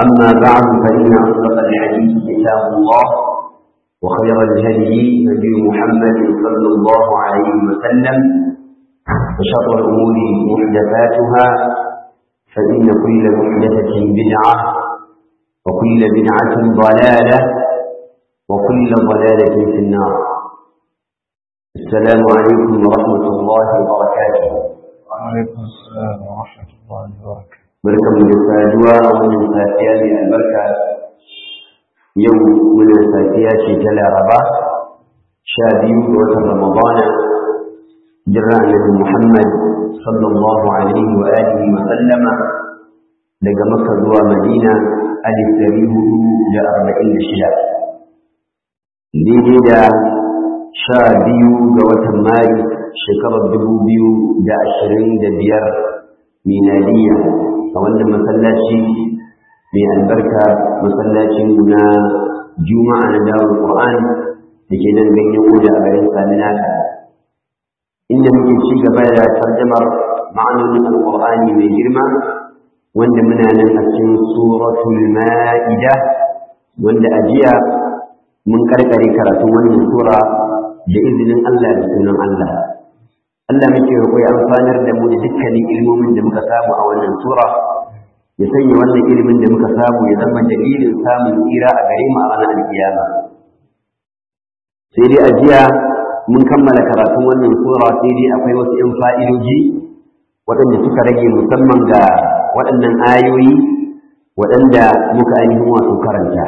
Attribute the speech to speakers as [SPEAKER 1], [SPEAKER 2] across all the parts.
[SPEAKER 1] أما بعد فإن أصدق الحديث كتاب الله وخير الهدي هدي محمد صلى الله عليه وسلم وشر الأمور محدثاتها فإن كل محدثة بدعة وكل بدعة ضلالة وكل ضلالة في النار السلام عليكم ورحمة الله وبركاته
[SPEAKER 2] وعليكم السلام ورحمة الله وبركاته
[SPEAKER 1] barkan mu da saduwa a wannan safiya mai albarka yau muna safiya ce ta laraba sha biyu ga watan ramadana jirra annabi muhammad sallallahu alaihi wa alihi wa sallama daga makka zuwa madina alif dari hudu da arba'in da shida daidai da sha biyu ga watan maris shekarar dubu biyu da ashirin da biyar miladiyya a wannan masallaci mai albarka masallacin na juma'a na dawar qur'an da ke nan ganyen oda a garin saminaka inda muke ci gaba da tarjamar ma'anonin alqur'ani mai girma wanda muna nan a cikin suratul ma'ida wanda a jiya mun karkare karatun wannan sura da izinin Allah da sunan Allah Allah muke roƙo ya amfanar da mu da dukkanin ilmomin da muka samu a wannan sura ya sanya wannan ilimin da muka samu ya zama dalilin samun tsira a gare mu a ranar alkiyama sai dai a jiya mun kammala karatun wannan sura sai dai akwai wasu 'yan fa'idoji waɗanda suka rage musamman ga waɗannan ayoyi waɗanda muka ainihin wasu karanta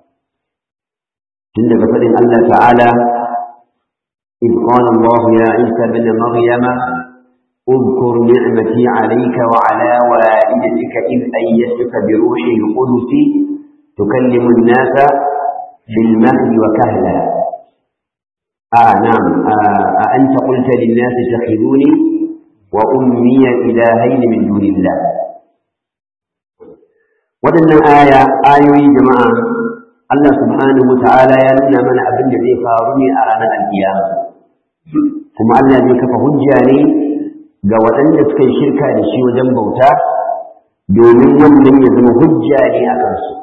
[SPEAKER 1] tun daga faɗin Allah ta'ala إذ قال الله يا عيسى بن مريم اذكر نعمتي عليك وعلى والدتك إذ أيدتك بروح القدس تكلم الناس في المهد وكهلا آه نعم آه أأنت قلت للناس اتخذوني وأمي إلهين من دون الله ودنا آية آية جماعة الله سبحانه وتعالى يلنا من أبن الذي فارني أرانا القيامة kuma Allah zai kafa hujja ne ga waɗanda suka yi shirka da shi wajen bauta domin wannan ya zama hujja ne a kansu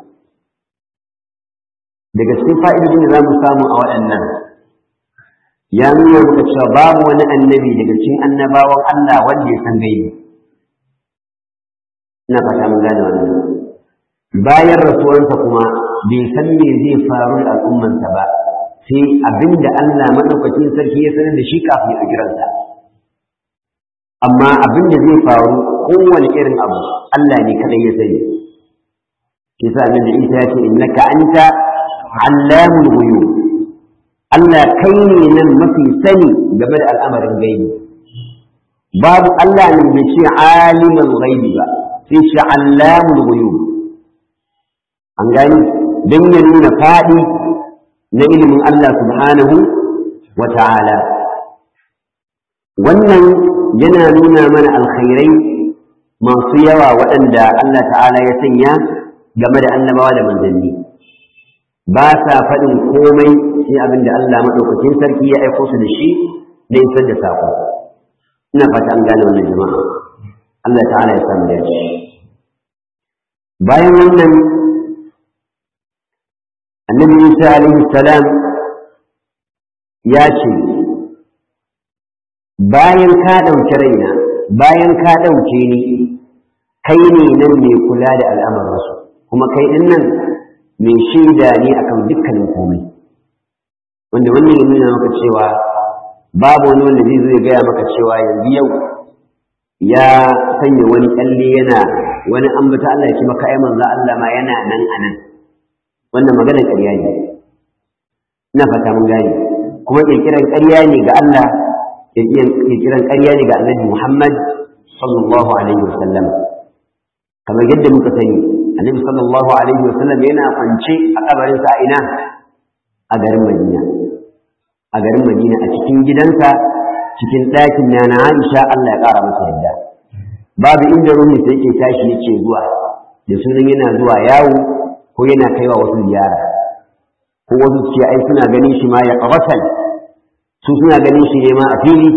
[SPEAKER 1] daga cikin fa'idodin da za mu samu a waɗannan ya nuna muka cewa babu wani annabi daga cikin annabawan Allah wanda ya san gaibi ina fata mun gane wannan bayan rasuwarsa kuma bai san me zai faru da al'ummansa ba sai abin da Allah maɗaukacin sarki ya sanar da shi kafin a kiransa. Amma abin da zai faru kowane irin abu Allah ne kaɗai ya sani. Kisa nan da Isa ya ce innaka anta allamul ghuyub. Allah kai ne nan mafi sani game da al'amarin gaibi. Babu Allah ne bai ce alimul ghaibi ba, sai ce allamul ghuyub. An gani don ya nuna faɗi na ilimin Allah subhanahu wa ta'ala. Wannan yana nuna mana alkhairai masu yawa waɗanda Allah ta'ala ya sanya game da annabawa da manzanni. Ba sa faɗin komai sai abin da Allah maɗaukacin sarki ya aiko su da shi da isar da saƙo. Ina fata an gane wannan jama'a. Allah ta'ala ya samu dace. Bayan wannan annabi Isa alaihi salam ya ce bayan ka ɗauki raina bayan ka ɗauke ni kai ne nan mai kula da al'amuransu kuma kai ɗin nan mai shaida ne akan dukkanin komai wanda wannan ya nuna maka cewa babu wani wanda zai zo ya gaya maka cewa yanzu yau ya sanya wani kyalle yana wani ambata Allah ya ce maka ai manzo Allah ma yana nan a nan wannan maganar ƙarya ne ina fata mun gane kuma ƙirƙirar ƙarya ne ga Allah ƙirƙirar ƙarya ne ga Annabi Muhammad sallallahu alaihi wasallam kamar yadda muka sani Annabi sallallahu alaihi wasallam yana kwance a kabarinsa a ina a garin Madina a garin Madina a cikin gidansa cikin ɗakin na Aisha Allah ya ƙara masa yadda babu inda ruhi sai yake tashi yake zuwa da sunan yana zuwa yawo ko yana kaiwa wasu ziyara ko wasu ce ai suna ganin shi ma ya qawatal su suna ganin shi ne ma a fili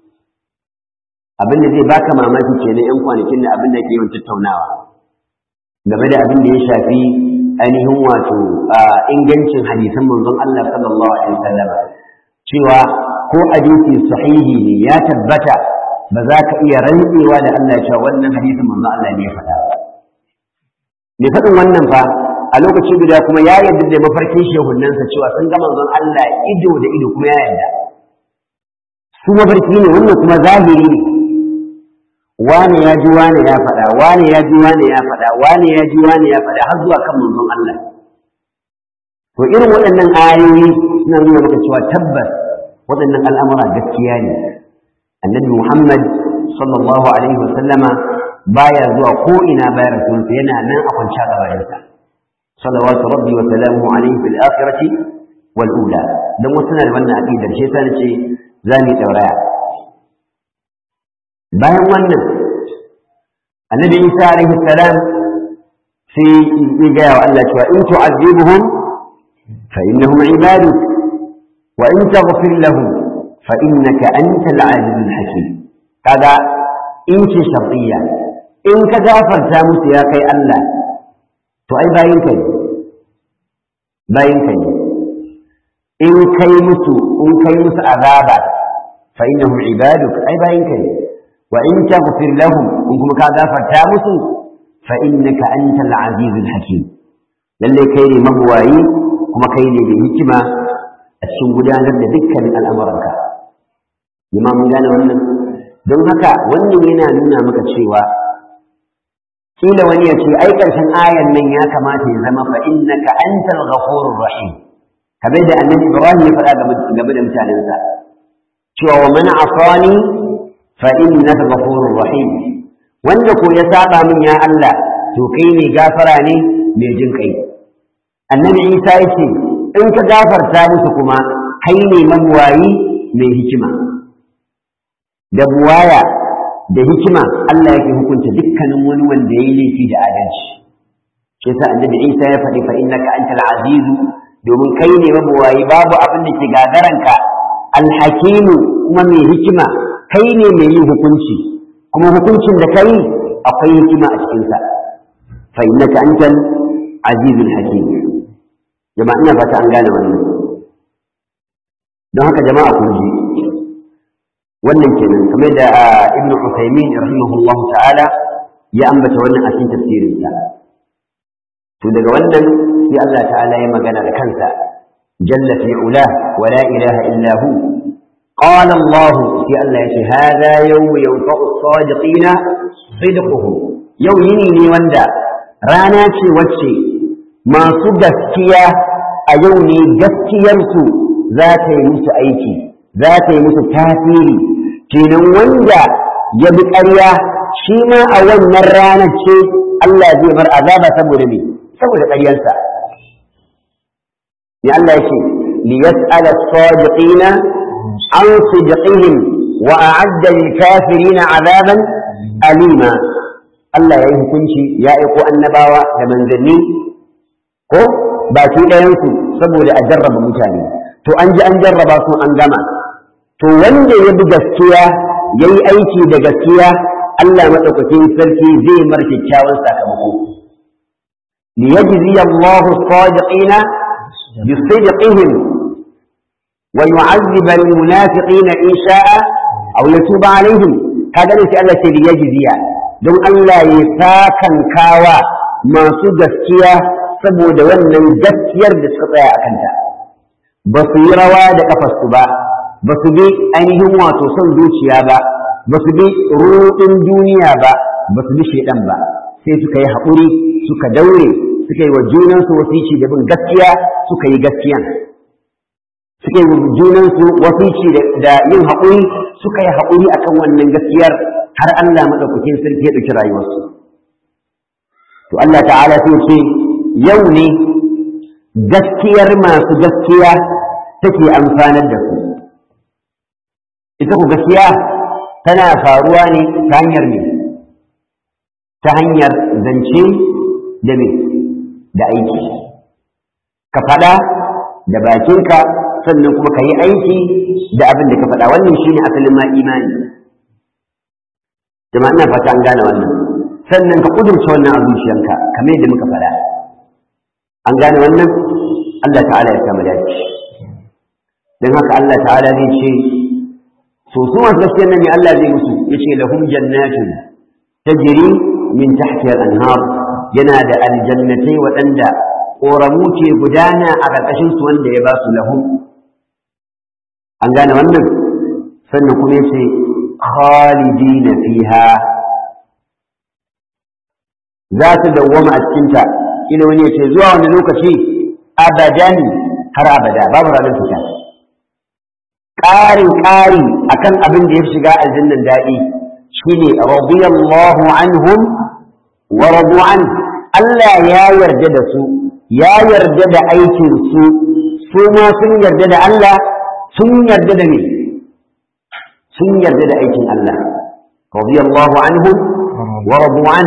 [SPEAKER 1] abinda zai baka mamaki kenan yan kwanakin da abin da ke yawan tattaunawa game da abin da ya shafi ainihin wato ingancin hadisan manzon Allah sallallahu alaihi wasallam cewa ko hadisi sahihi ne ya tabbata ba za ka iya rantsewa da Allah cewa wannan hadisin manzon Allah ne ya faɗa ba me faɗin wannan fa a lokaci guda kuma ya yarda da mafarkin shehunansa cewa sun ga manzon Allah ido da ido kuma ya yarda su mafarki ne wannan kuma zahiri ne wane ya ji wane ya faɗa wane ya ji wane ya faɗa wane ya ji wane ya faɗa har zuwa kan manzon Allah to irin waɗannan ayoyi suna nuna maka cewa tabbas waɗannan al'amura gaskiya ne annabi Muhammad sallallahu alaihi wasallama baya zuwa ko ina bayan rasulunsa yana nan a kwanciya gabarinsa salawatu rabbi wa salamuhu alaihi fil akhirati wal ula dan wasu na da wannan aqidar shi yasa nace za mu dauraya bayan wannan annabi Isa alaihi salam sai ya gaya wa Allah cewa in tu'azzibuhum fa innahum ibaduk wa in taghfir lahum fa innaka antal azizul hakim kaga in ce shartiyya in ka gafarta musu ya kai Allah to ai bayin ka ne bayin ka ne in kai musu in kai musu azaba fa innahum ibaduk ai bayin ka ne wa in taghfir lahum in kuma ka gafarta musu fa innaka antal azizul hakim lalle kai ne mabuwayi kuma kai ne mai hikima a cikin gudanar da dukkanin al'amuranka jama'a mun gane wannan don haka wannan yana nuna maka cewa kila wani ya ce ai ƙarshen ayan nan ya kamata ya zama fa innaka antal ghafurur rahim kamar da annabi Ibrahim ya faɗa game da mutanensa cewa wa man asani fa innaka ghafurur rahim wanda ko ya saba min ya Allah to kai ne gafara ne mai jin kai annabi Isa ya ce in ka gafarta musu kuma kai ne mabuwayi mai hikima da buwaya da hikima Allah yake hukunta dukkanin wani wanda ya yi laifi da adalci shi sa annabi Isa ya faɗi fa innaka antal aziz domin kai ne mabuwayi babu abin da ke gagaranka alhakimu kuma mai hikima kai ne mai yin hukunci kuma hukuncin da kai akwai hikima a cikinsa fa innaka antal azizul hakim jama'a ina fata an gane wannan don haka jama'a kun ji wannan kenan kamar da ibnu Uthaymeen rahimahullahu ta'ala ya ambata wannan a cikin tafsirin sa to daga wannan sai Allah ta'ala ya magana da kansa jalla fi ula wa la ilaha illa hu qala Allah sai Allah yace hada yawm yanfa'u as-sadiqina sidquhum yau yini ne wanda rana ce wacce masu gaskiya a yau ne gaskiyarsu za ta yi musu aiki za ta yi musu tasiri kenan wanda ya bi ƙarya shi ma a wannan ranar ce Allah zai bar azaba saboda me saboda ƙaryarsa ya Allah ya ce li yas'ala as-sadiqina an sidqihim wa a'adda lil kafirina azaban alima Allah ya yi hukunci ya aiko annabawa da manzanni ko baki ɗayansu saboda a jarraba mutane to an ji an jarraba su an gama to wanda ya bi gaskiya ya yi aiki da gaskiya Allah maɗaukakin sarki zai mar kyakkyawan sakamako liyajzi Allah as-sadiqina bisidqihim wa yu'azzib al-munafiqina in sha'a aw yatuba alaihim kaga ne sai Allah ce liyajziya don Allah ya sakan kawa masu gaskiya saboda wannan gaskiyar da suka tsaya a kanta ba su yi rawa da kafarsu ba ba su bi ainihin wato son zuciya ba ba su bi ruɗin duniya ba ba su bi shaidan ba sai suka yi haƙuri suka daure suka yi wa junansu wasici da bin gaskiya suka yi gaskiyan suka yi wa junansu wasici da yin haƙuri suka yi haƙuri akan wannan gaskiyar har Allah maɗaukakin sarki ya ɗauki rayuwarsu to Allah ta'ala sai ce yau ne gaskiyar masu gaskiya take amfanar da su ita ku gaskiya tana faruwa ne ta hanyar ne ta hanyar zance da me da aiki ka faɗa da bakinka sannan kuma ka yi aiki da abin da ka faɗa wannan shine asalin ma imani jama'a ina fata an gane wannan sannan ka kudurce wannan a zuciyanka kamar yadda muka faɗa an gane wannan Allah ta'ala ya kama dace don haka Allah ta'ala zai ce so su masu gaskiyar nan ne Allah zai musu ya ce lahum jannatun tajri min tahtiha al-anhar yana da aljannatai waɗanda ƙoramu ke gudana a ƙarƙashin su wanda ya ba su lahum an gane wannan sannan kuma ya ce khalidina fiha za su dawwama a cikinta ila wani ya ce zuwa wani lokaci abadan har abada babu ranar fita ƙarin ƙari akan abin da ya shiga aljannan daɗi shine radiyallahu anhum wa radu an Allah ya yarda da su ya yarda da aikin su su ma sun yarda da Allah sun yarda da me sun yarda da aikin Allah radiyallahu anhum wa radu an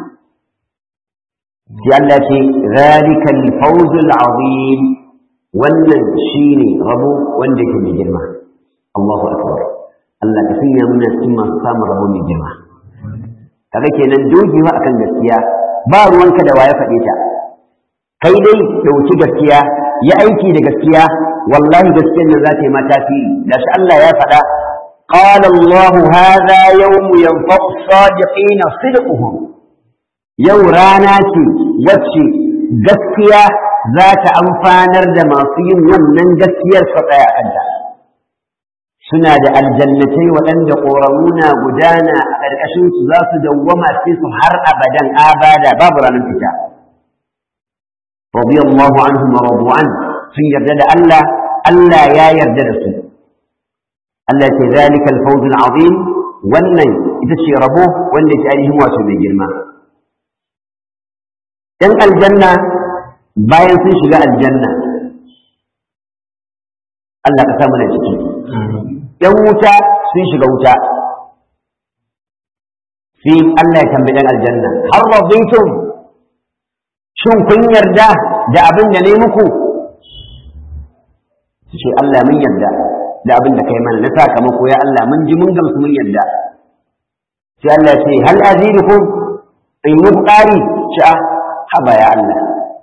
[SPEAKER 1] sai Allah ce zalika al-fawz al-azim wannan shine rabo wanda yake mai girma Allahu akbar Allah ka sanya muna cikin masu samun rabo mai girma kaga kenan dogewa akan gaskiya ba ruwanka da waye faɗe ta kai dai dauki gaskiya ya aiki da gaskiya wallahi gaskiyar nan za ta yi ma tasiri da shi Allah ya faɗa قال الله هذا يوم ينفع الصادقين صدقهم yau rana ce wacce gaskiya za ta amfanar da masu yin wannan gaskiyar su tsaya kanta suna da aljannatai waɗanda ƙoramu na gudana a ƙarƙashin su za su dawwama sai su har abadan abada babu ranar fita radiyallahu anhum wa radu an sun yarda da Allah Allah ya yarda da su Allah ce zalika al-fawz al-azim wannan ita ce rabo wanda ke ainihin wato mai girma ‘yan aljanna bayan sun shiga aljanna, Allah ka samu da ciki, ‘yan wuta sun shiga wuta, sai Allah ya tambayi ‘yan aljanna, har rabbaitum shin kun yarda da abin da ne muku? Su ce Allah mun yarda da abin da kai mana na sakamako ya Allah mun ji mun gamsu mun yarda. Sai Allah ce, hal azirukum in muku ƙari sha'a haba ya Allah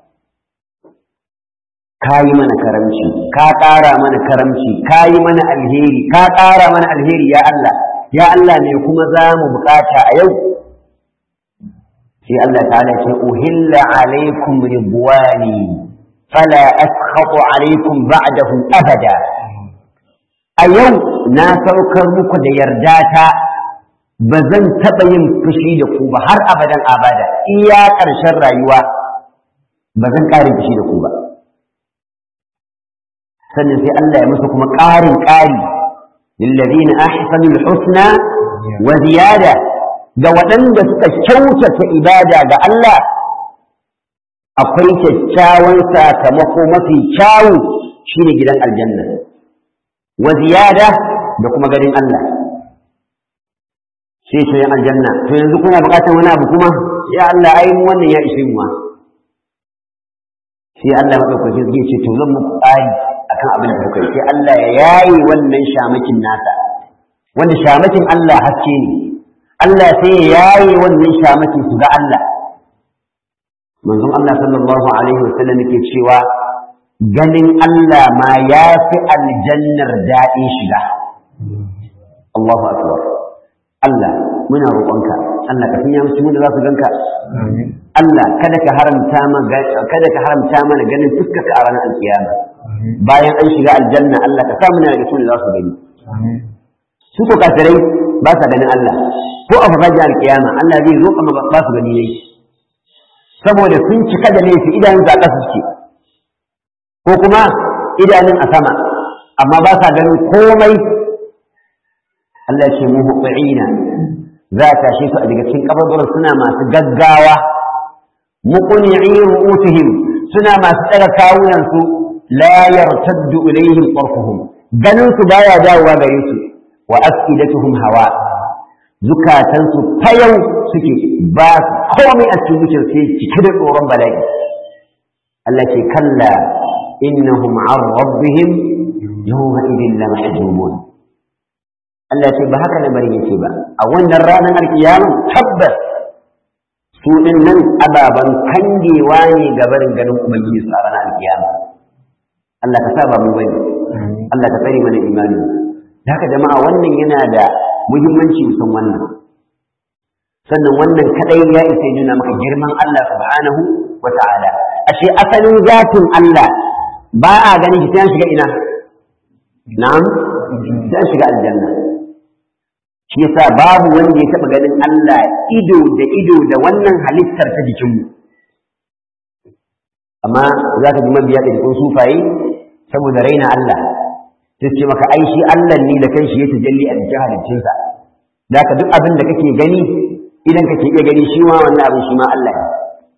[SPEAKER 1] ka yi mana karamci ka ƙara mana karamci ka yi mana alheri ka ƙara mana alheri ya Allah ya Allah ne kuma za mu bukata a yau sai Allah ta'ala ce uhilla alaikum ridwani fala askhatu alaikum ba'dahu abada a yau na saukar muku da yarda ta ba zan taɓa yin fushi da ku ba har abadan abada iya ƙarshen rayuwa ba zan ƙarin fushi da ku ba sannan sai Allah ya musu kuma ƙarin ƙari lillazina ahsanul husna wa ziyada ga waɗanda suka kyautata ibada ga Allah akwai kyakkyawan sakamako mafi kyawu shine gidan aljanna wa ziyada da kuma ganin Allah sai ce aljanna to yanzu kuna buƙatar wani abu kuma ya Allah ai wannan ya ishe mu sai Allah madaukakin zai ce to zan muku ƙari akan abin da kuka yi sai Allah ya yaye wannan shamakin nasa wanda shamakin Allah haske ne Allah sai ya yaye wannan shamakin su ga Allah manzon Allah sallallahu alaihi wasallam yake cewa ganin Allah ma ya fi aljannar daɗin shiga Allahu akbar Allah muna roƙonka Allah ka sanya musu da za su ganka Allah kada ka haramta mana kada ka haramta mana ganin fuskarka a ranar alkiyama bayan an shiga aljanna Allah ka sa muna da su da za su gani su ko kafirai ba sa ganin Allah ko a farajin alkiyama Allah zai zo amma ba su gani ne saboda sun cika da laifi idanun a ƙasa suke ko kuma idanun a sama amma ba sa ganin komai Allah ce mu huɓa'ina za a tashe su a daga cikin kabarbaran suna masu gaggawa muqni'i ru'usihim suna masu tsara kawunan su la yartaddu ilaihim tarfuhum ganin su baya dawowa gare su wa afidatuhum hawa zukatan su fayau suke ba komai a cikin zuciyar sai cike da tsoron bala'i Allah ce kalla innahum an rabbihim yawma idin la mahjumun Allah ce ba haka lamarin yake ba a wannan ranar alkiyama tabbas su din nan ababan kangewa ne ga barin ganin ubangiji su a ranar alkiyama Allah ka sa ba mu bane Allah ka tsare mana imani da haka jama'a wannan yana da muhimmanci musan wannan sannan wannan kadai ya isa ya nuna maka girman Allah subhanahu wa ta'ala ashe asalin zatin Allah ba a ganin shi sai shiga ina na'am sai shiga aljanna shi yasa babu wanda ya taba ganin Allah ido da ido da wannan halittar ta jikinmu amma za ka ji mabiya da jikin sufaye saboda raina Allah sai ce maka ai shi Allah ne da kanshi ya tajalli a jikin halittunsa da ka duk abin da kake gani idan kake iya gani shi ma wannan abin shi ma Allah ne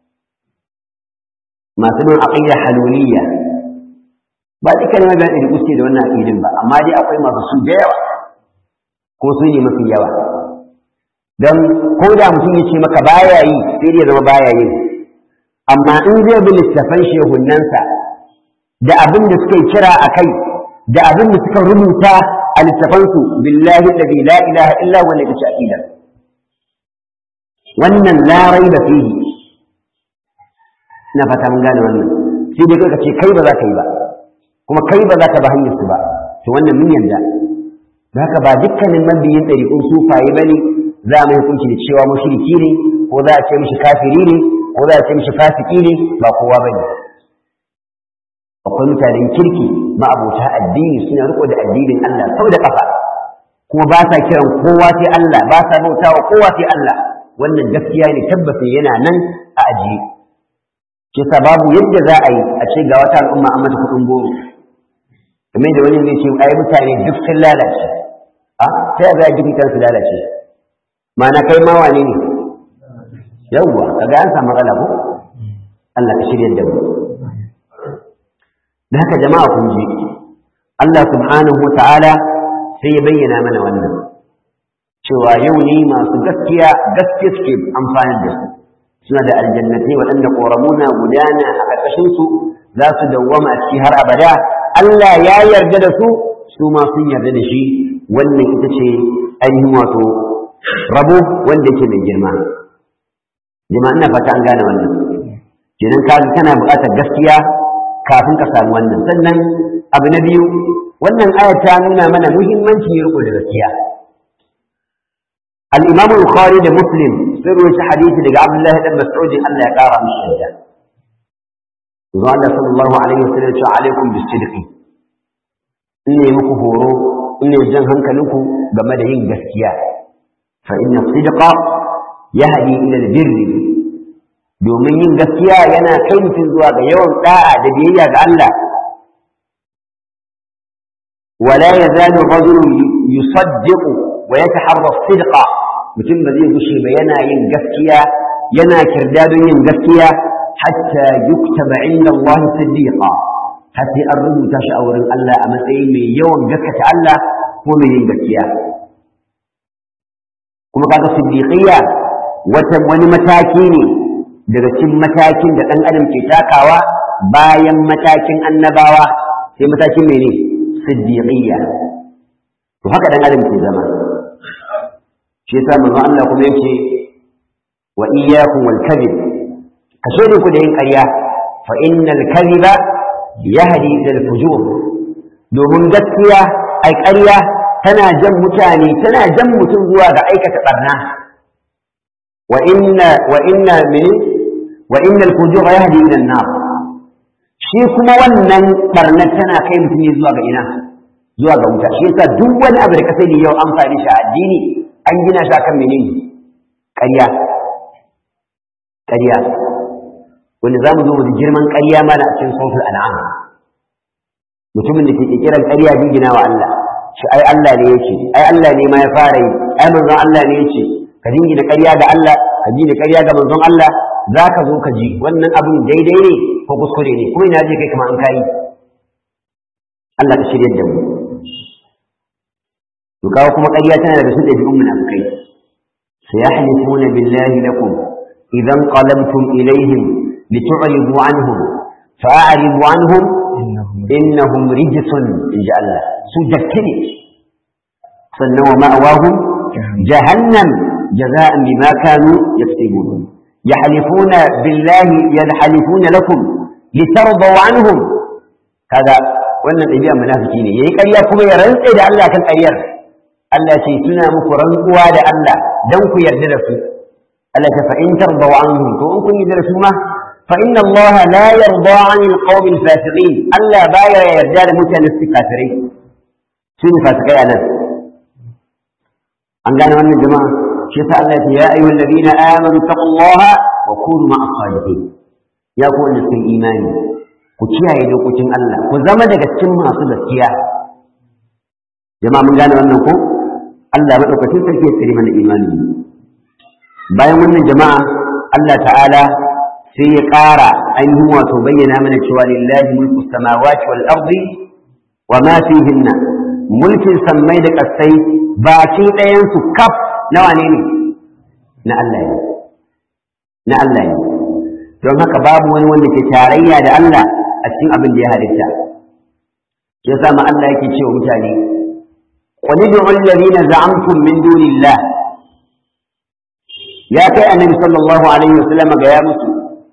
[SPEAKER 1] masu bin aqida haluliyya ba dukkan mabiya da kuske da wannan aqidin ba amma dai akwai masu su da yawa ko su ne mafi yawa don ko da mutum ya ce maka baya yi sai dai zama baya yi amma in zai bi littafan shehunnansa da abin da suka kira a kai da abin da suka rubuta a littafansu billahi alladhi la ilaha illa huwa ne kace aqida wannan la raiba fihi na fata mun gane wannan sai dai ka ce kai ba za ka yi ba kuma kai ba za ka ba hanyar su ba to wannan mun yarda haka ba dukkanin mabiyin ɗariƙun sufaye ba ne za a mai hukunci da cewa mushriki ne ko za a ce mishi kafiri ne ko za a ce mishi fasiki ne ba kowa ba ne akwai mutanen kirki ma'abota addini suna riko da addinin Allah sau da ƙafa kuma ba sa kiran kowa sai Allah ba sa bautawa kowa sai Allah wannan gaskiya ne tabbata yana nan a ajiye kisa babu yadda za a yi a ce ga wata al'umma an mata kuɗin goro kamar da wani zai ce ai mutane duk sun lalace a ta yaya duk mutane su lalace ma'ana kai ma wane ne yawwa kaga an samu matsala ko Allah ka shirya da mu da haka jama'a kun ji Allah subhanahu wata'ala sai ya bayyana mana wannan cewa yau ne masu gaskiya gaskiya suke amfani da su suna da aljannatai waɗanda ƙoramuna gudana a ƙarƙashinsu za su dawwama a ciki har abada Allah ya yarda da su su ma sun yarda da shi wannan ita ce ainihin wato rabo wanda yake mai girma jama'a ina fata an gane wannan kenan ka kana buƙatar gaskiya kafin ka samu wannan sannan abu na biyu wannan ayar ta nuna mana muhimmancin riko da gaskiya al-imam al-bukhari da muslim sun rawaita hadisi daga abdullahi dan mas'ud Allah ya kara mishi shaida Zuwa Allah sallallahu alaihi wasallam ya ce alaikum bisidqi ne muku horo ne jan hankalinku game da yin gaskiya fa inna sidqa yahdi ila albirri domin yin gaskiya yana kai mutum zuwa ga yawan da'a da biyayya ga Allah wala yazalu rajulu yusaddiqu wa yataharra sidqa mutum ba zai gushe ba yana yin gaskiya yana kirdadon yin gaskiya hatta yuktaba inda Allah siddiqa har sai an rubuta shi a wurin Allah a matsayin mai yawan gaskata Allah ko mai yin gaskiya kuma kaga siddiqiyya wata wani mataki ne daga cikin matakin da ɗan adam ke takawa bayan matakin annabawa sai matakin mene siddiqiyya to haka ɗan adam ke zama shi yasa manzo Allah kuma yake wa iyyakum wal kadhib kashe ku da yin ƙarya fa innal kadhiba yahdi ila al-fujur domin gaskiya ai ƙarya tana jan mutane tana jan mutum zuwa ga aikata barna wa inna wa inna min wa inna al-fujur yahdi ila an-nar shi kuma wannan barnar tana kai mutum ne zuwa ga ina zuwa ga wuta shi yasa duk wani abu da ka sani yau amfani shi a addini an gina shi akan menene ƙarya ƙarya wanda za mu zo mu girman ƙarya mana a cikin sautul an'am mutumin da ke kiran ƙarya jingina wa Allah shi ai Allah ne yake ai Allah ne ma ya fara yi ai manzon Allah ne yake ka jingina ƙarya ga Allah ka jingina ƙarya ga manzon Allah za ka zo ka ji wannan abin daidai ne ko kuskure ne kuma ina je kai kamar an kayi Allah ka shirya da mu to kawo kuma ƙarya tana daga sun ɗabi'un munafikai sayahlifuna billahi lakum idan qalamtum ilaihim لتعرضوا عنهم فأعرضوا عنهم إنهم رجس إن جاء الله سجكني سنة ومأواهم جهنم جزاء بما كانوا يكسبون yahlifuna billahi yalhalifuna lakum litardaw anhum kaga wannan ɗabi'a munafiki ne yayi ƙarya kuma ya rantse da Allah kan ƙaryar Allah ce suna muku rantsuwa da Allah dan ku yarda da su Allah ta fa in tardaw anhum to in kun yarda da su ma fa inna Allah la yarda 'anil qawmil fasiqin Allah baya yarda da mutanen su kafirai su ne fasikai anan an gane wannan jama'a shi yasa Allah ya ce ya ayyuhal ladina amanu taqullaha wa kunu ma'as sadiqin ya ku wanda sun imani ku kiyaye dokokin Allah ku zama daga cikin masu gaskiya jama'a mun gane wannan ko Allah madaukakin sarki ya tsare mana imani bayan wannan jama'a Allah ta'ala sai ya ƙara ainihin wato bayyana mana cewa lillahi mulku samawati wal ardi wa ma fihinna mulkin sammai da ƙasai baki ɗayan su kaf nawa ne ne na Allah ne na Allah ne don haka babu wani wanda ke tarayya da Allah a cikin abin da ya halitta ya sa ma Allah yake cewa mutane qul ud'u alladhina za'amtum min dunillah ya kai annabi sallallahu alaihi wasallam ga ya musu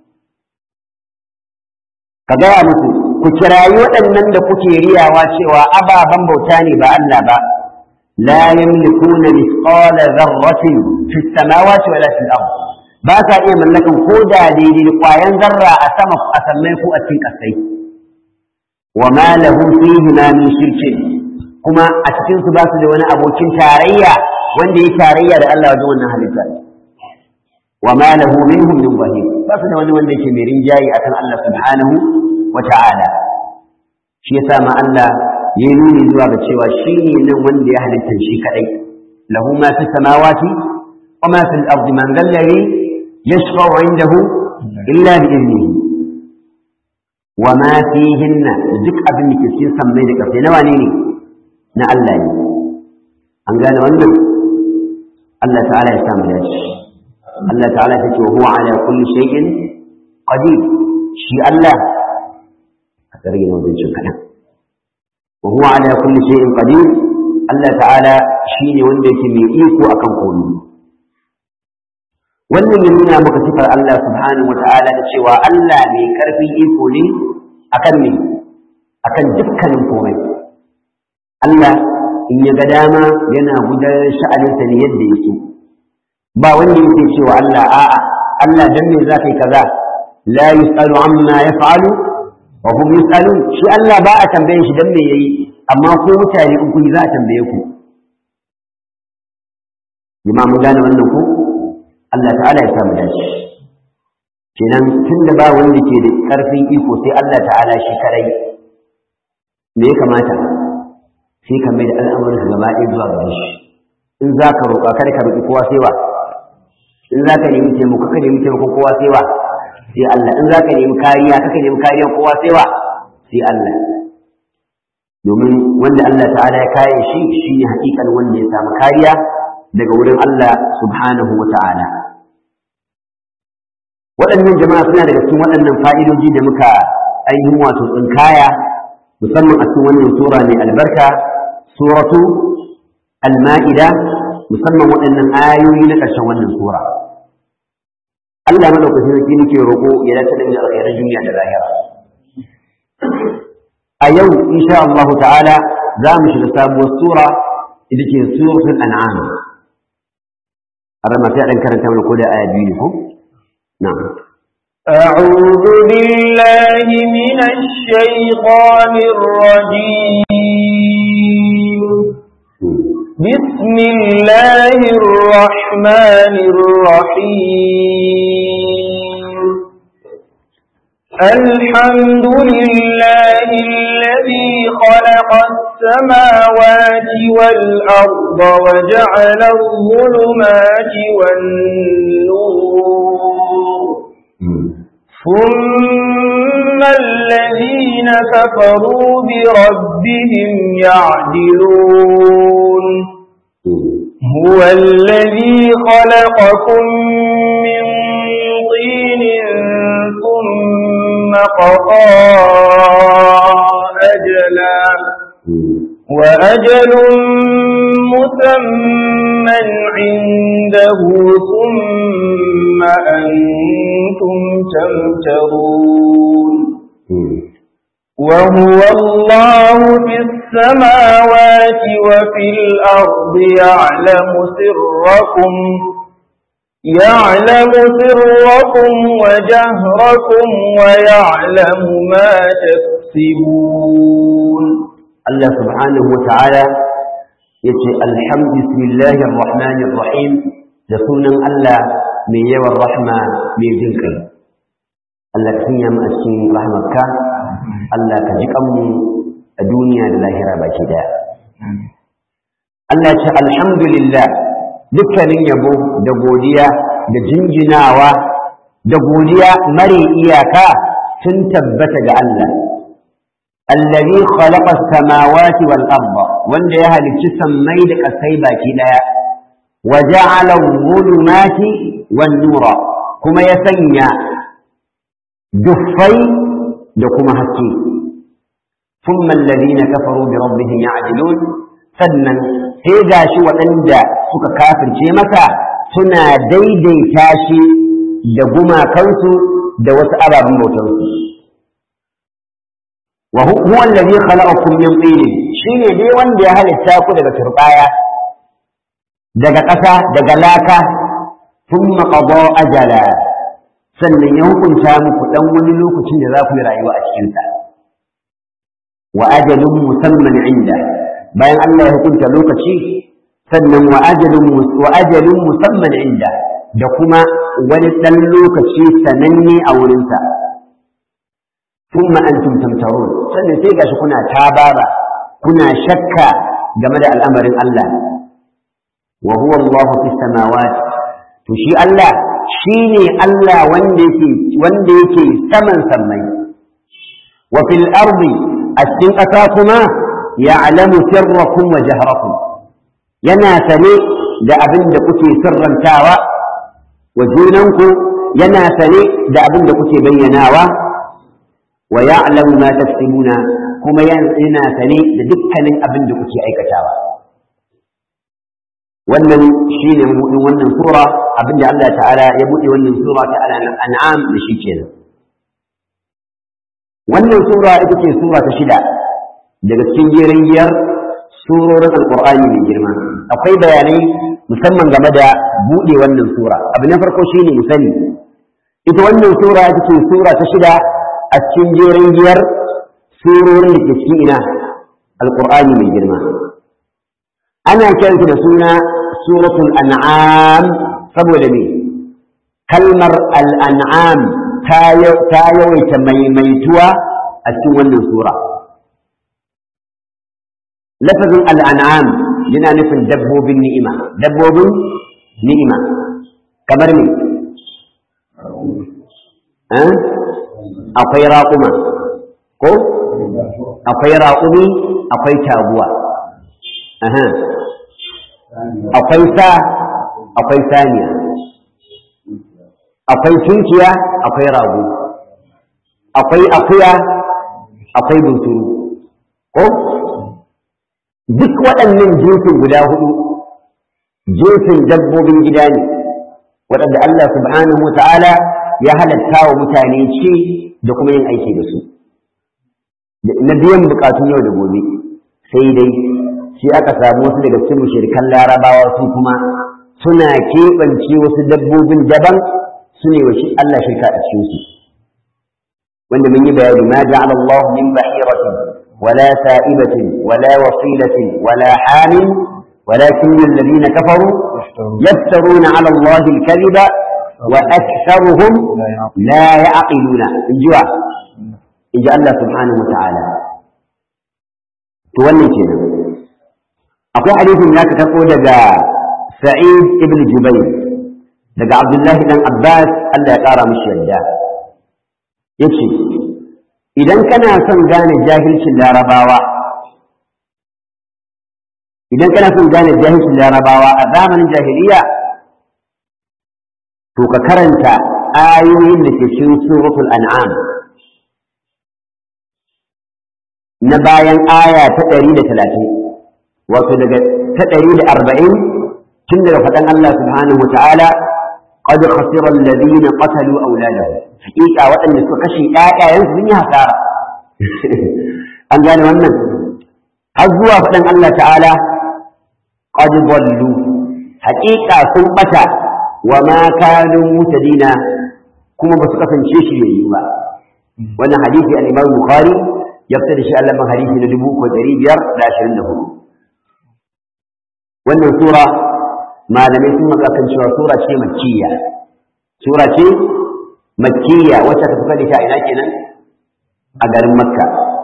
[SPEAKER 1] ka gaya musu ku kirayi waɗannan da kuke riyawa cewa ababen bauta ne ba Allah ba la yamlikuna mithqala dharratin fi samawati wala fil ard ba ka iya mallakan ko da daidai da ƙwayan zarra a sama a sammai ko a cikin ƙasai wa ma lahu fihi ma min shirkin kuma a cikin su ba su da wani abokin tarayya wanda ya tarayya da Allah wajen wannan halitta wa ma lahu minhum min zahir ba su da wani wanda yake mai rinjayi akan Allah subhanahu wa ta'ala shi yasa ma Allah ya nuni zuwa ga cewa shi ne nan wanda ya halitta shi kadai lahu ma fi samawati wa ma fil ardi man dhallari yashfa'u indahu illa bi idnihi wa ma fihinna duk abin da ke cikin sammai da kafe nawa ne ne na Allah ne an gane wannan Allah ta'ala ya samu dace Allah ta'ala ta ce wa huwa ala kulli shay'in qadir shi Allah a tsare na wajen cin kadan wa huwa ala kulli shay'in qadir Allah ta'ala shine wanda yake mai iko akan komai wannan ya nuna maka sifar Allah subhanahu wa ta'ala da cewa Allah mai karfin iko ne akan ne akan dukkanin komai Allah in ya ga dama yana gudanar sha'aninsa ne yadda ya so ba wanda yake cewa Allah a'a Allah dan me za kai kaza la yusalu amma yaf'alu wa hum yusalun shi Allah ba a tambaye shi dan me yayi amma ko mutane in kun za a tambaye ku jama'a mun gane wannan ko Allah ta'ala ya samu dace kenan tunda ba wanda ke da karfin iko sai Allah ta'ala shi kadai me ya kamata sai ka mai da al'amuran gaba ɗaya zuwa gare shi in za ka roƙa kada ka roƙi kowa sai wa in za ka nemi taimako ka nemi taimako kowa sai wa sai Allah in za ka nemi kariya ka nemi kariya kowa sai wa sai Allah domin wanda Allah ta'ala ya kare shi shine hakikan wanda ya samu kariya daga wurin Allah subhanahu wa ta'ala waɗannan jama'a suna daga cikin waɗannan fa'idoji da muka ainihin wato tsinkaya musamman a cikin wannan sura mai albarka suratu al-ma'ida musamman waɗannan ayoyi na ƙarshen wannan sura Allah madaukakin sarki nake roƙo ya dace da mu da alkhairar duniya da lahira a yau insha Allah ta'ala za mu shiga sabuwar sura ita ce suratul an'am arama sai dan karanta mana ko da aya biyu ne ko na'am
[SPEAKER 2] أعوذ بالله من الشيطان الرجيم بسم الله الرحمن الرحيم الحمد لله الذي خلق السماوات والأرض وجعل الظلمات والنور ثم الذين كفروا بربهم يعدلون هو الذي خلقكم من طين ثم قضى أجلا وأجل مسمى عنده ثم أنتم أنتم تمترون وهو الله في السماوات وفي الأرض يعلم سركم يعلم سركم وجهركم ويعلم ما تكسبون
[SPEAKER 1] الله سبحانه وتعالى يتي الحمد بسم الله الرحمن الرحيم لسونا الله من يوى الرحمة من جنك الله كسنيا ما أسين رحمتك الله كجكم الدنيا لله باكدا الله يتي الحمد لله dukkanin yabo da godiya da jinjinawa da godiya mare iyaka sun tabbata ga Allah allazi khalaqa samawati wal arda wanda ya halicci sammai da kasai baki daya wa ja'ala dhulumati wan nura kuma ya sanya duffai da kuma haske thumma alladhina kafaru bi rabbihim ya'dilun sannan sai ga shi waɗanda suka kafirce masa suna daidaita shi da gumakansu da wasu ababen bautansu wa huwa allazi khalaqakum min tin shine dai wanda ya halitta ku daga turbaya daga ƙasa daga laka thumma qada ajala sannan ya hukunta muku dan wani lokacin da za ku yi rayuwa a cikin sa wa ajalun musamman inda bayan Allah ya hukunta lokaci sannan wa ajalun wa ajalun musamman inda da kuma wani dan lokaci sananne a wurinsa thumma antum tamtarun sannan sai gashi kuna tabara kuna shakka game da al'amarin Allah wa huwa Allahu fis samawati to shi Allah shine Allah wanda yake wanda yake saman sammai wa fil ardi a cikin ƙasa kuma ya'lamu sirrakum wa jahrakum yana sane da abin da kuke sirrantawa wa junanku yana sane da abin da kuke bayyanawa wa ya'lamu ma taksibuna kuma yana sane da dukkanin abin da kuke aikatawa wannan shine mabudin wannan sura abinda Allah ta'ala ya bude wannan sura ta al-an'am da shi kenan wannan sura ita ce sura ta shida daga cikin jerin giyar surorin alqur'ani mai girma akwai bayanai musamman game da bude wannan sura abu na farko shine mu sani ita wannan sura ita ce sura ta shida a cikin jerin giyar surorin da ke cikin ina alqur'ani mai girma ana kiranta da suna suratul an'am saboda me kalmar al'an'am ta yawaita maimaituwa a cikin wannan sura lafazin al'an'am yana nufin dabbobin ni'ima dabbobin ni'ima kamar me akwai raƙuma ko akwai raƙumi akwai taguwa akwai sa akwai saniya akwai tunkiya akwai rago akwai akuya akwai bunturu ko duk waɗannan jinsin guda hudu jinsin dabbobin gida ne waɗanda Allah subhanahu wa ta'ala ya halatta wa mutane ce da kuma yin aiki da su na biyan bukatun yau da gobe sai dai sai aka samu wasu daga cikin mushrikan larabawa su kuma suna keɓance wasu dabbobin daban su ne wa Allah shirka a cikin su wanda mun yi bayani ma ja'ala Allah min bahiratin wala sa'ibatin wala wasilatin wala hamin ولكن الذين كفروا يفترون على الله الكذب وأكثرهم لا يعقلون الجوع إن الله سبحانه وتعالى تولي كده akwai hadisin da aka karɓo daga Sa'id ibn Jubayr daga Abdullahi dan Abbas Allah ya ƙara mishi yadda yace idan kana son gane jahilcin larabawa idan kana son gane jahilcin larabawa a zamanin jahiliya to ka karanta ayoyin da ke cikin suratul an'am na bayan aya ta ɗari da talatin wato daga ta ɗari da arba'in tun daga faɗan Allah subhanahu wa ta'ala qad khasira alladhina qatalu awladahum haqiqa waɗanda suka kashe ƴaƴayen sun yi hasara an gane wannan har zuwa faɗin Allah ta'ala qad dallu haqiqa sun bata wa ma kanu mutadina kuma ba su kasance shi yayi ba wannan hadisi al-Imam Bukhari ya fita da shi a lambar hadisi na 3524 wannan sura malamai sun maka kan cewa sura ce makkiya sura ce makkiya wacce ta fuka da ta ina kenan a garin makka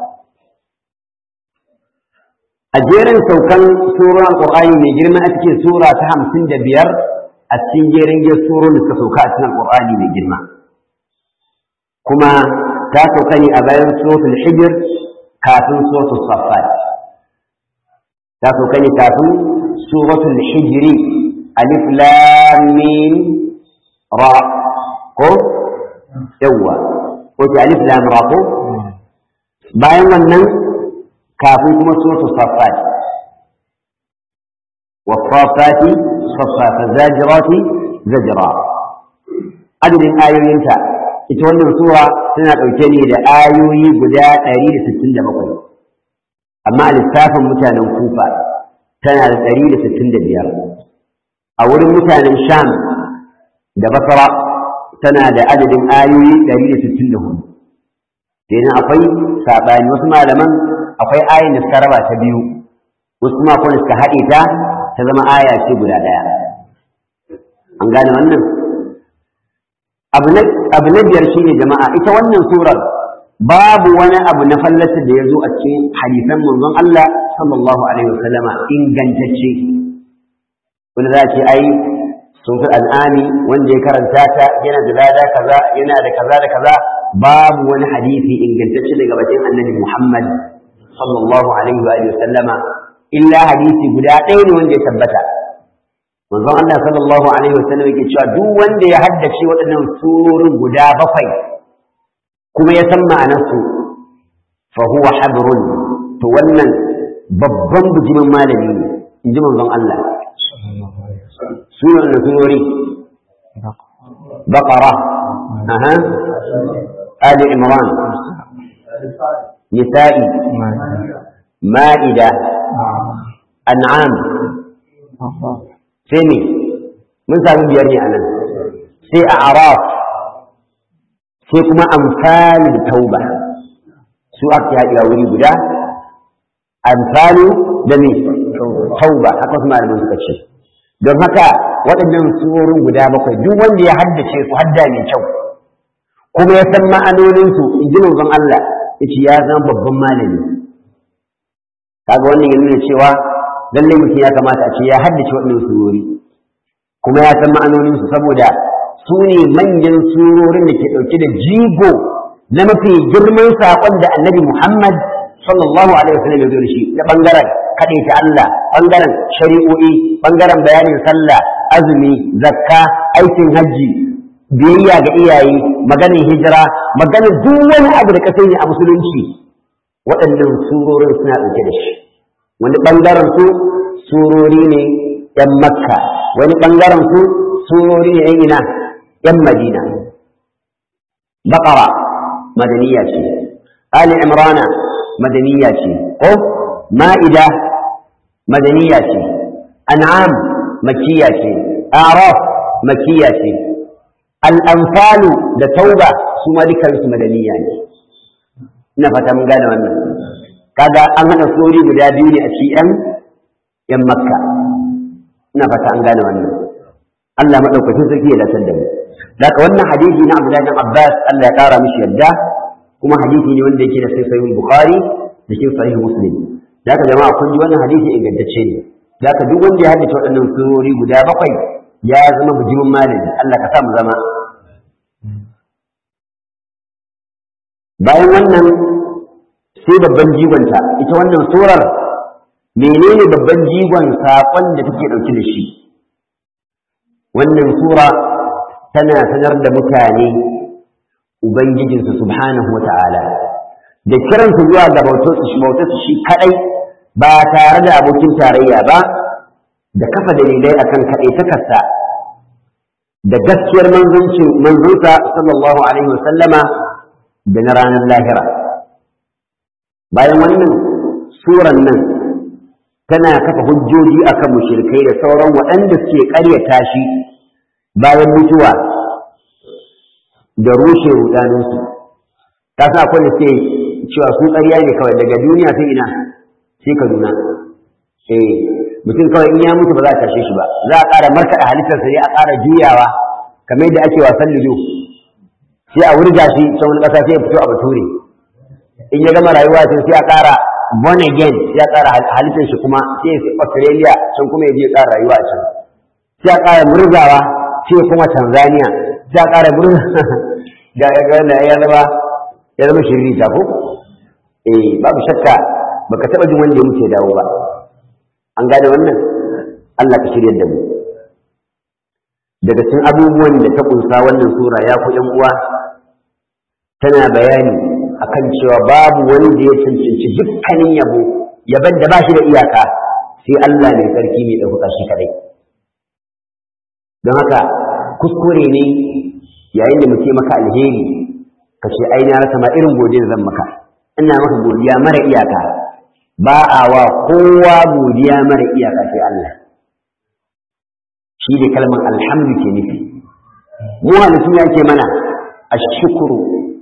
[SPEAKER 1] a jerin saukan suran alqur'ani mai girma a cikin sura ta hamsin da biyar a cikin jerin giyar surorin da suka sauka a cikin alqur'ani mai girma kuma ta sauka ne a bayan suratul hijr kafin suratul saffat ta sauka ne kafin suratul hijri alif lam mim ra ko yawa ko ta alif lam ra ko bayan wannan kafin kuma suratul saffat والصافات صفا فالزاجرات زجرا عدد آيوينتا ita wannan sura tana ɗauke ne da ayoyi guda ɗari da sittin da bakwai amma a lissafin mutanen kufa tana da ɗari da sittin da biyar a wurin mutanen sham da basra tana da adadin ayoyi ɗari da sittin da hudu kenan akwai saɓani wasu malaman akwai ayin da suka raba ta biyu wasu kuma akwai suka haɗe ta ta zama aya ce guda ɗaya an gane wannan abu na biyar shine jama'a ita wannan surar babu wani abu na fallasa da ya zo a cikin hadisan manzon Allah sallallahu alaihi wasallama ingantacce wani za ce ai sun fi al'ami wanda ya karanta ta yana da lada kaza yana da kaza da kaza babu wani hadisi ingantacce daga bakin annabi Muhammad sallallahu alaihi wa sallama illa hadisi guda ɗaya ne wanda ya tabbata manzon Allah sallallahu alaihi wasallam yake cewa duk wanda ya haddace waɗannan surorin guda bakwai kuma ya san ma'anarsu fa huwa habrun to wannan babban bijimin malami ne in ji manzon Allah sunan da surori baqara aha ali imran nisa'i ma'ida an'am sai me mun sami biyar ne a nan sai a araf sai kuma amfani da tauba su aka haɗewa wuri guda amfani da me tauba haka su malamin suka ce don haka waɗannan surorin guda bakwai duk wanda ya haddace su hadda mai kyau kuma ya san ma'anoninsu in ji manzon Allah ya ce ya zama babban malami kaga wannan ya nuna cewa lallai mutum ya kamata a ce ya haddace waɗannan surori kuma ya san ma'anoninsu saboda su ne manyan surorin da ke ɗauke da jigo na mafi girman saƙon da annabi Muhammad sallallahu alaihi wasallam ya zo da shi na ɓangaren kaɗai ta Allah ɓangaren shari'o'i ɓangaren bayanin sallah azumi zakka aikin hajji biyayya ga iyaye maganin hijira maganin duk wani abu da ka sani a musulunci waɗannan surorin suna ɗauke da shi wani ɓangaren su surori ne ‘yan makka wani ɓangaren su surori ne ‘yan ina ‘yan madina baƙara madaniya ce ali imrana madaniya ce ko ma'ida madaniya ce an'am makiya ce araf makiya ce al'amfalu da tauba su ma dukansu madaniya ne ina fata mun gane wannan kaga an haɗa sori guda biyu ne a cikin ‘yan makka ina fata an gane wannan Allah maɗaukacin sarki ya dace da mu daga wannan hadisi na Abdullahi bin Abbas Allah ya ƙara mishi yadda kuma hadisi ne wanda yake da sai sahih Bukhari da shi sahih Muslim daga jama'a kun ji wannan hadisi ingantacce ne daga duk wanda ya haddace waɗannan surori guda bakwai ya zama bijimin malami Allah ka sa mu zama bayan wannan sai babban jigonta ita wannan surar menene babban jigon saƙon da take ɗauke da shi wannan sura tana sanar da mutane ubangijinsu subhanahu wa ta'ala da kiransu zuwa ga bautarsu shi kaɗai ba tare da abokin tarayya ba da kafa dalilai akan kaɗai takarsa da gaskiyar manzuncin manzunsa sallallahu alaihi wa sallama da na ranar lahira bayan wannan suran nan tana kafa hujjoji akan mushrikai da sauran waɗanda suke ƙaryata shi bayan mutuwa da rushe rudaninsu ta sa akwai da suke cewa su ƙarya ne kawai daga duniya sai ina sai kaduna eh mutum kawai in ya mutu ba za a tashe shi ba za a ƙara markaɗa halittarsa ne a ƙara juyawa kamar yadda ake wasan lido sai a wurga shi can wani ƙasa sai ya fito a bature in ya gama rayuwa sai sai a ƙara born again sai a ƙara halittar shi kuma sai ya fi australia can kuma ya je ya ƙara rayuwa a can sai a ƙara murzawa sai kuma tanzania sai a ƙara murza da ya zama ya zama shirri ta ko eh babu shakka baka taɓa jin wanda ya mutu ya dawo ba an gane wannan Allah ka shirya da mu daga cikin abubuwan da ta kunsa wannan sura ya ku ƴan uwa tana bayani akan cewa babu wani da ya cancanci dukkanin yabo yaban da ba shi da iyaka sai Allah mai sarki mai ɗaukaka shi kadai don haka kuskure ne yayin da muke maka alheri ka ce ai na rasa ma irin godiya zan maka ina maka godiya mara iyaka ba a wa kowa godiya mara iyaka sai Allah shi ne kalmar alhamdu ke nufi mu halittu ya ke mana a shukuru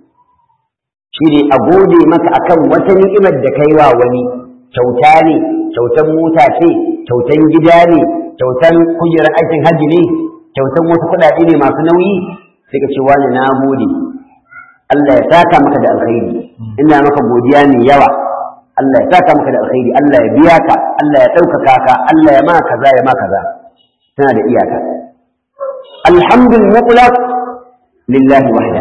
[SPEAKER 1] shi ne a gode maka akan wata ni'imar da kai wa wani kyauta ne kyautan mota ce kyautan gida ne kyautan kujerar aikin hajji ne kyautan wasu kuɗaɗe ne masu nauyi sai ka ce wani na gode Allah ya saka maka da alkhairi ina maka godiya mai yawa Allah ya saka maka da alkhairi Allah ya biya ka Allah ya ɗaukaka ka Allah ya ma kaza ya ma kaza tana da iyaka alhamdul mutlaq lillahi wahda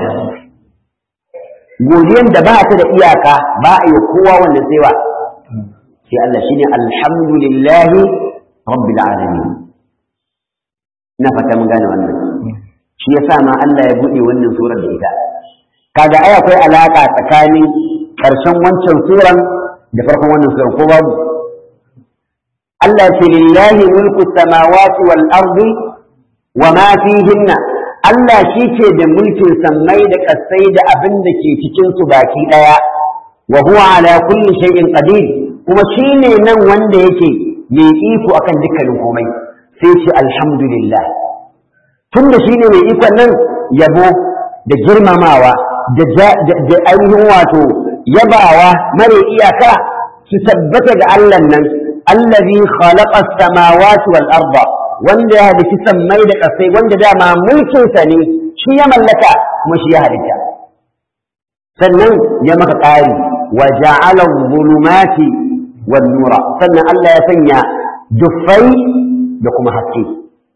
[SPEAKER 1] godiyan da ba ta da iyaka ba a yi kowa wannan sai wa sai Allah shine alhamdulillahi rabbil alamin na fata mun gane wannan shi yasa ma Allah ya buɗe wannan surar da ita kaga ai akwai alaka tsakanin ƙarshen wancan suran da farkon wannan suran ko babu Allah ce lillahi mulku samawati wal ardi wa ma fihinna Allah shi ke da mulkin sammai da ƙasai da abin da ke cikin su baki ɗaya wa huwa ala kulli shay'in qadir kuma shine nan wanda yake mai iko akan dukkanin komai sai ce alhamdulillah tunda shine mai ikon nan yabo da girmamawa da ainihin wato yabawa mare iyaka su tabbata ga Allah nan allazi khalaqa as-samawati wal arda wanda ya halitta sammai da ƙasai wanda dama mulkin sa ne shi ya mallaka kuma shi ya halitta sannan ya maka ƙari wa ja'ala dhulumati wan nura sannan Allah ya sanya dufai da kuma haske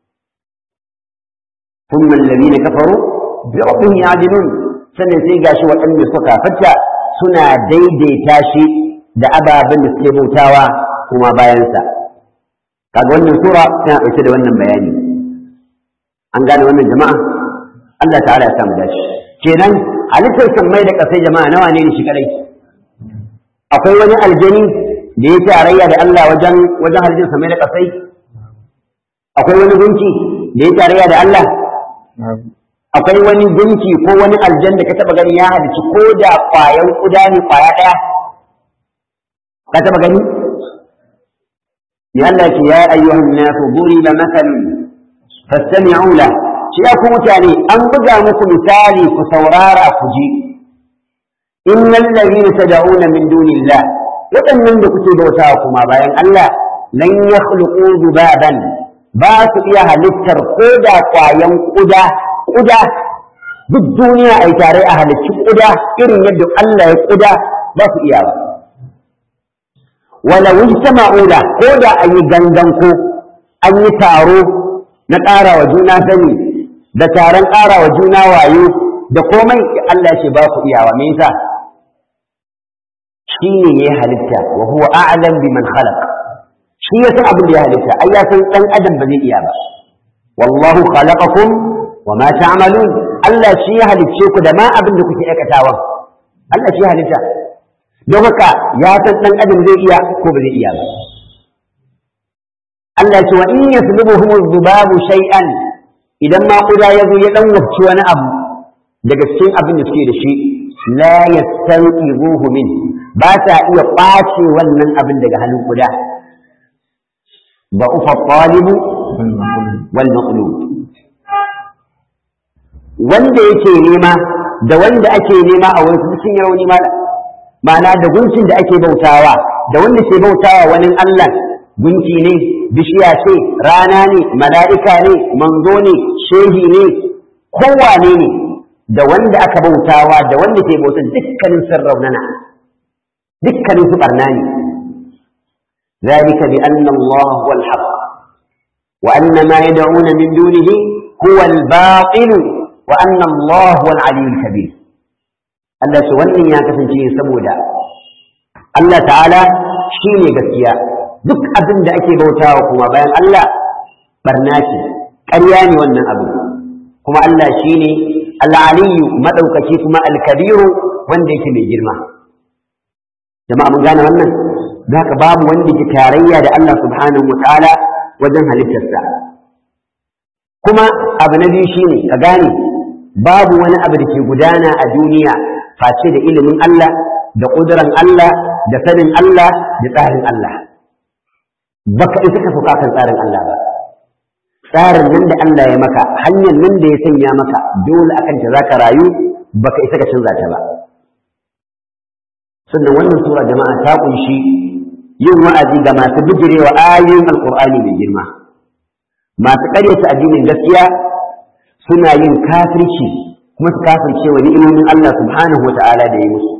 [SPEAKER 1] ثم الذين كفروا بربهم يعدلون sannan sai gashi waɗanda suka fata suna daidaita shi da ababen da suke bautawa kuma bayansa kaga wannan sura tana ɗauke da wannan bayani an gane wannan jama'a Allah ta'ala ya samu dace kenan halittar sammai da ƙasai jama'a nawa ne shi kadai akwai wani aljani da ya tarayya da Allah wajen wajen halittar sammai da ƙasai akwai wani gunki da ya tarayya da Allah akwai wani gunki ko wani aljan da ka taba gani ya halici ko da kwayan kuda ne kwaya daya ka taba gani ya Allah ce ya ayyuhan nasu duriba masalun fastami'u la shi ya ku mutane an buga muku misali ku saurara ku ji innal ladhina tad'una min dunillah waɗannan da kuke bautawa kuma bayan Allah lan yakhluqu dhubaban ba su iya halittar ko da kwayan kuda kuda duk duniya a yi tare a halicci kuda irin yadda Allah ya kuda ba su iya ba wala wujta ma'ula ko da an yi gangan ko an yi taro na ƙara wa juna sani da taron ƙara wa juna wayo da komai Allah ya ce ba ku iyawa me yasa shi ne ya halitta wa huwa a'lam biman khalaq shi ya san abin da ya halitta ai ya san dan adam ba zai iya ba wallahu khalaqakum wa ma ta'malun Allah shi ya halicce ku da ma abin da kuke aikatawa Allah shi ya halitta don haka ya san dan adam zai iya ko ba zai iya ba Allah ce wa in yaslubuhum dhubabu shay'an idan ma kuda ya zo ya dan wabci wani abu daga cikin abin da suke da shi la yastanqidhuhu min ba ta iya kwace wannan abin daga hannun kuda ba ufa talibu wal maqlub wanda yake nema da wanda ake nema a wurin sun yi rauni mala ma'ana da gunkin da ake bautawa da wanda ke bautawa wani Allah gunki ne bishiya ce rana ne mala'ika ne manzo ne shehi ne kowane ne da wanda aka bautawa da wanda ke bauta dukkanin sun raunana dukkanin su barna ne ذلك بأن الله هو الحق وأن ما يدعون من دونه هو الباطل وأن الله هو العلي الكبير Allah ce wannan ya kasance saboda Allah ta'ala shi ne gaskiya duk abin da ake bautawa kuma bayan Allah barna ce ƙarya ne wannan abu kuma Allah shi ne al'aliyu maɗaukaki kuma alkabiru wanda yake mai girma jama'a mun gane wannan za ka babu wanda ke tarayya da Allah subhanahu wa ta'ala wajen halittarsa kuma abu na biyu shi ne ka gane babu wani abu da ke gudana a duniya face da ilimin Allah da ƙuduran Allah da sanin Allah da tsarin Allah baka isa ka sauka kan tsarin Allah ba tsarin nan da Allah ya maka hanyar nan da ya sanya maka dole akan ta zaka rayu baka isa ka canza ta ba sannan wannan sura jama'a ta kunshi yin wa'azi ga masu bijirewa ayoyin alqur'ani mai girma masu ƙaryata addinin gaskiya suna yin kafirci kuma su kafirce wa ni'imomin Allah subhanahu wa ta'ala da ya musu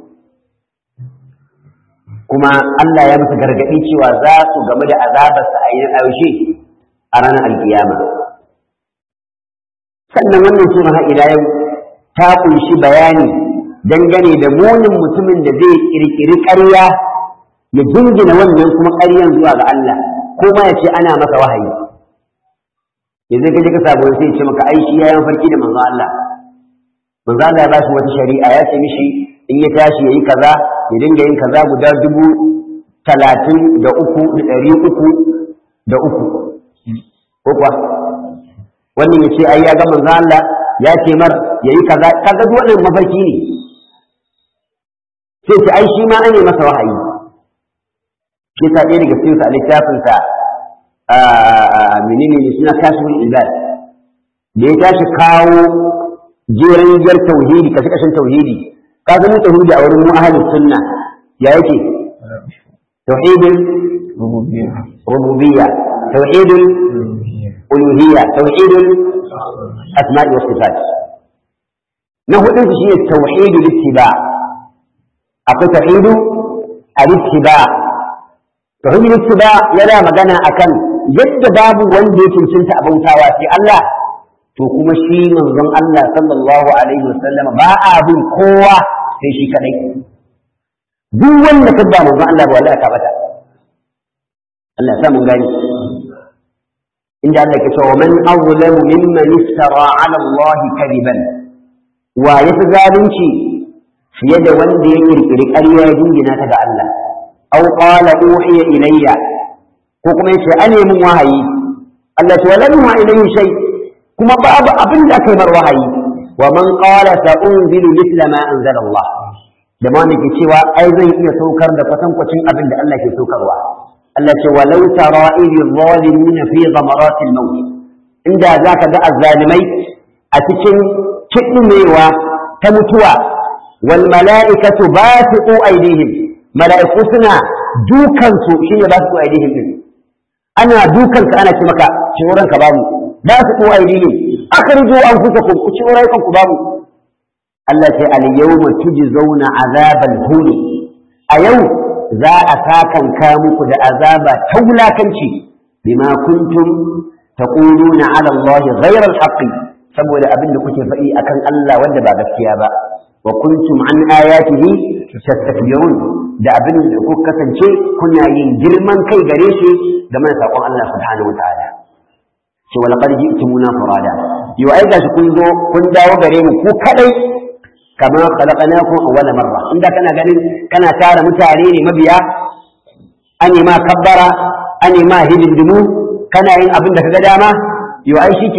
[SPEAKER 1] kuma Allah ya musu gargaɗi cewa za su game da azabarsa a yin yaushe a ranar alkiyama sannan wannan sura har ila yau ta kunshi bayani dangane da munin mutumin da zai kirkiri ƙarya ya jingina wannan kuma ƙaryan zuwa ga Allah kuma ya ce ana masa wahayi yanzu ka je ka samu sai ya ce maka ai shi ya yi farki da manzo Allah manzo Allah ya bashi wata shari'a ya ce mishi in ya tashi yayi kaza ya dinga yin kaza guda dubu talatin da uku da ɗari uku da uku ko kuwa wannan ya ce ai ya ga manzo Allah ya ce mar yayi kaza kaga duk wannan mafarki ne sai ce ai shi ma ane masa wahayi shi ta ɗaya daga cikin sa littafin sa menene ne suna kashifin ibad da ya tashi kawo jerin jar tauhidi kashe kashin tauhidi ka ga mu tauhidi a wurin mu ahlus sunna ya yake tauhidul rububiyya tauhidul uluhiyya tauhidul asma'i was sifat na hudun su shine tauhidul ittiba akwai tauhidu al-ittiba tauhidul ittiba yana magana akan yadda babu wanda ya cancanta a bautawa sai Allah to kuma shi manzon Allah sallallahu alaihi wasallam ba a bin kowa sai shi kadai duk wanda ka ba manzon Allah ba wallahi ka bata Allah ya sa mun gani inda Allah ke cewa man azlamu mimman iftara ala Allah kadiban wa yafi zalunci fiye da wanda ya kirkiri ƙarya ya jingina ta ga Allah aw qala uhiya ilayya ko kuma yace ane mun wahayi Allah ta walam wa ilayhi shay kuma babu abin da aka yi mar wahayi wa man qala sa unzilu mithla ma anzala Allah da ma ke cewa ai zan iya saukar da kwatankwacin abin da Allah ke saukarwa Allah ce walau tara idh zalimuna fi ghamarati al-maut inda zaka ga azzalimai a cikin kidimewa ta mutuwa wal mala'ikatu basiqu aydihim mala'iku suna dukan su shine basiqu aydihim din ana dukan ka ana ce maka ciworan ka babu basiqu aydihim akhrijo anfusakum ku ciworan ku babu Allah ce al yawma tujzauna azabal huni a yau za a sakanka muku da azaba ta wulakanci bima kuntum taquluna ala Allah ghayra al-haqqi saboda abin da kuke faɗi akan Allah wanda ba gaskiya ba wa kuntum an ayatihi tastakbirun da abin da kuka kasance kuna yin girman kai gare shi game da sakon Allah subhanahu wataala ce wala qad ji'tumuna furada yau ai gashi kun zo kun dawo gare mu ku kadai kama khalaqnakum awwala marra inda kana ganin kana tara mutane ne mabiya ane ma kabbara ane ma hidindimu kana yin abin da kaga dama yau ai shikenan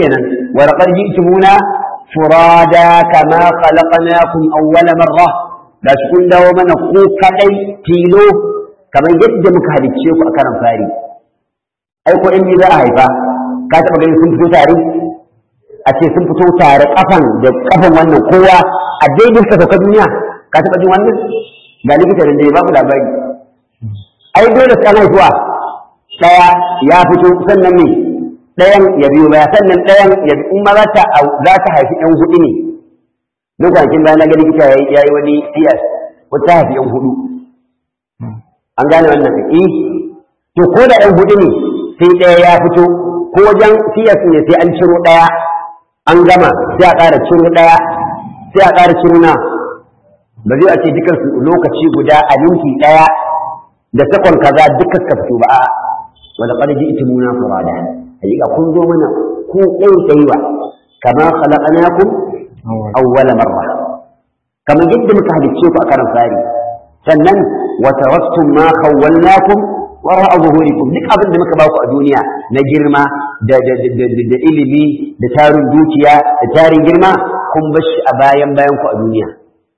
[SPEAKER 1] wa laqad ji'tumuna furada kama khalaqnakum awwala marra da shi kun dawo mana ko kadai tilo kamar yadda muka halicce ku a karan fari ai ko in za a haifa ka taba ganin sun fito tare a ce sun fito tare kafan da kafan wannan kowa a daidai suka sauka duniya ka taba jin wannan ga likita da ya babu labari ai dole su kana zuwa daya ya fito sannan ne dayan ya biyo baya sannan dayan ya in ma za ta za ta haifi ɗan hudu ne lokacin bayan na ga likita ya yi wani siyas wata haifi ɗan hudu an gane wannan eh to ko da ɗan hudu ne sai ɗaya ya fito ko wajen siyas ne sai an ciro ɗaya an gama sai a ƙara ciro ɗaya sai a ƙara ciro na ba zai a ce dukkan su lokaci guda a minti ɗaya da sakon kaza dukkan suka fito ba a wanda qad ji'tumuna furada hakika kun zo mana ku ɗai ɗaiwa kama khalaqnakum awwala marra kamar yadda muka halicce ku a karan fari sannan wa taraktum ma khawwalnakum wara zuhurikum duk abin da muka ba ku a duniya na girma da da ilimi da tarin dukiya da tarin girma kun bar shi a bayan bayan ku a duniya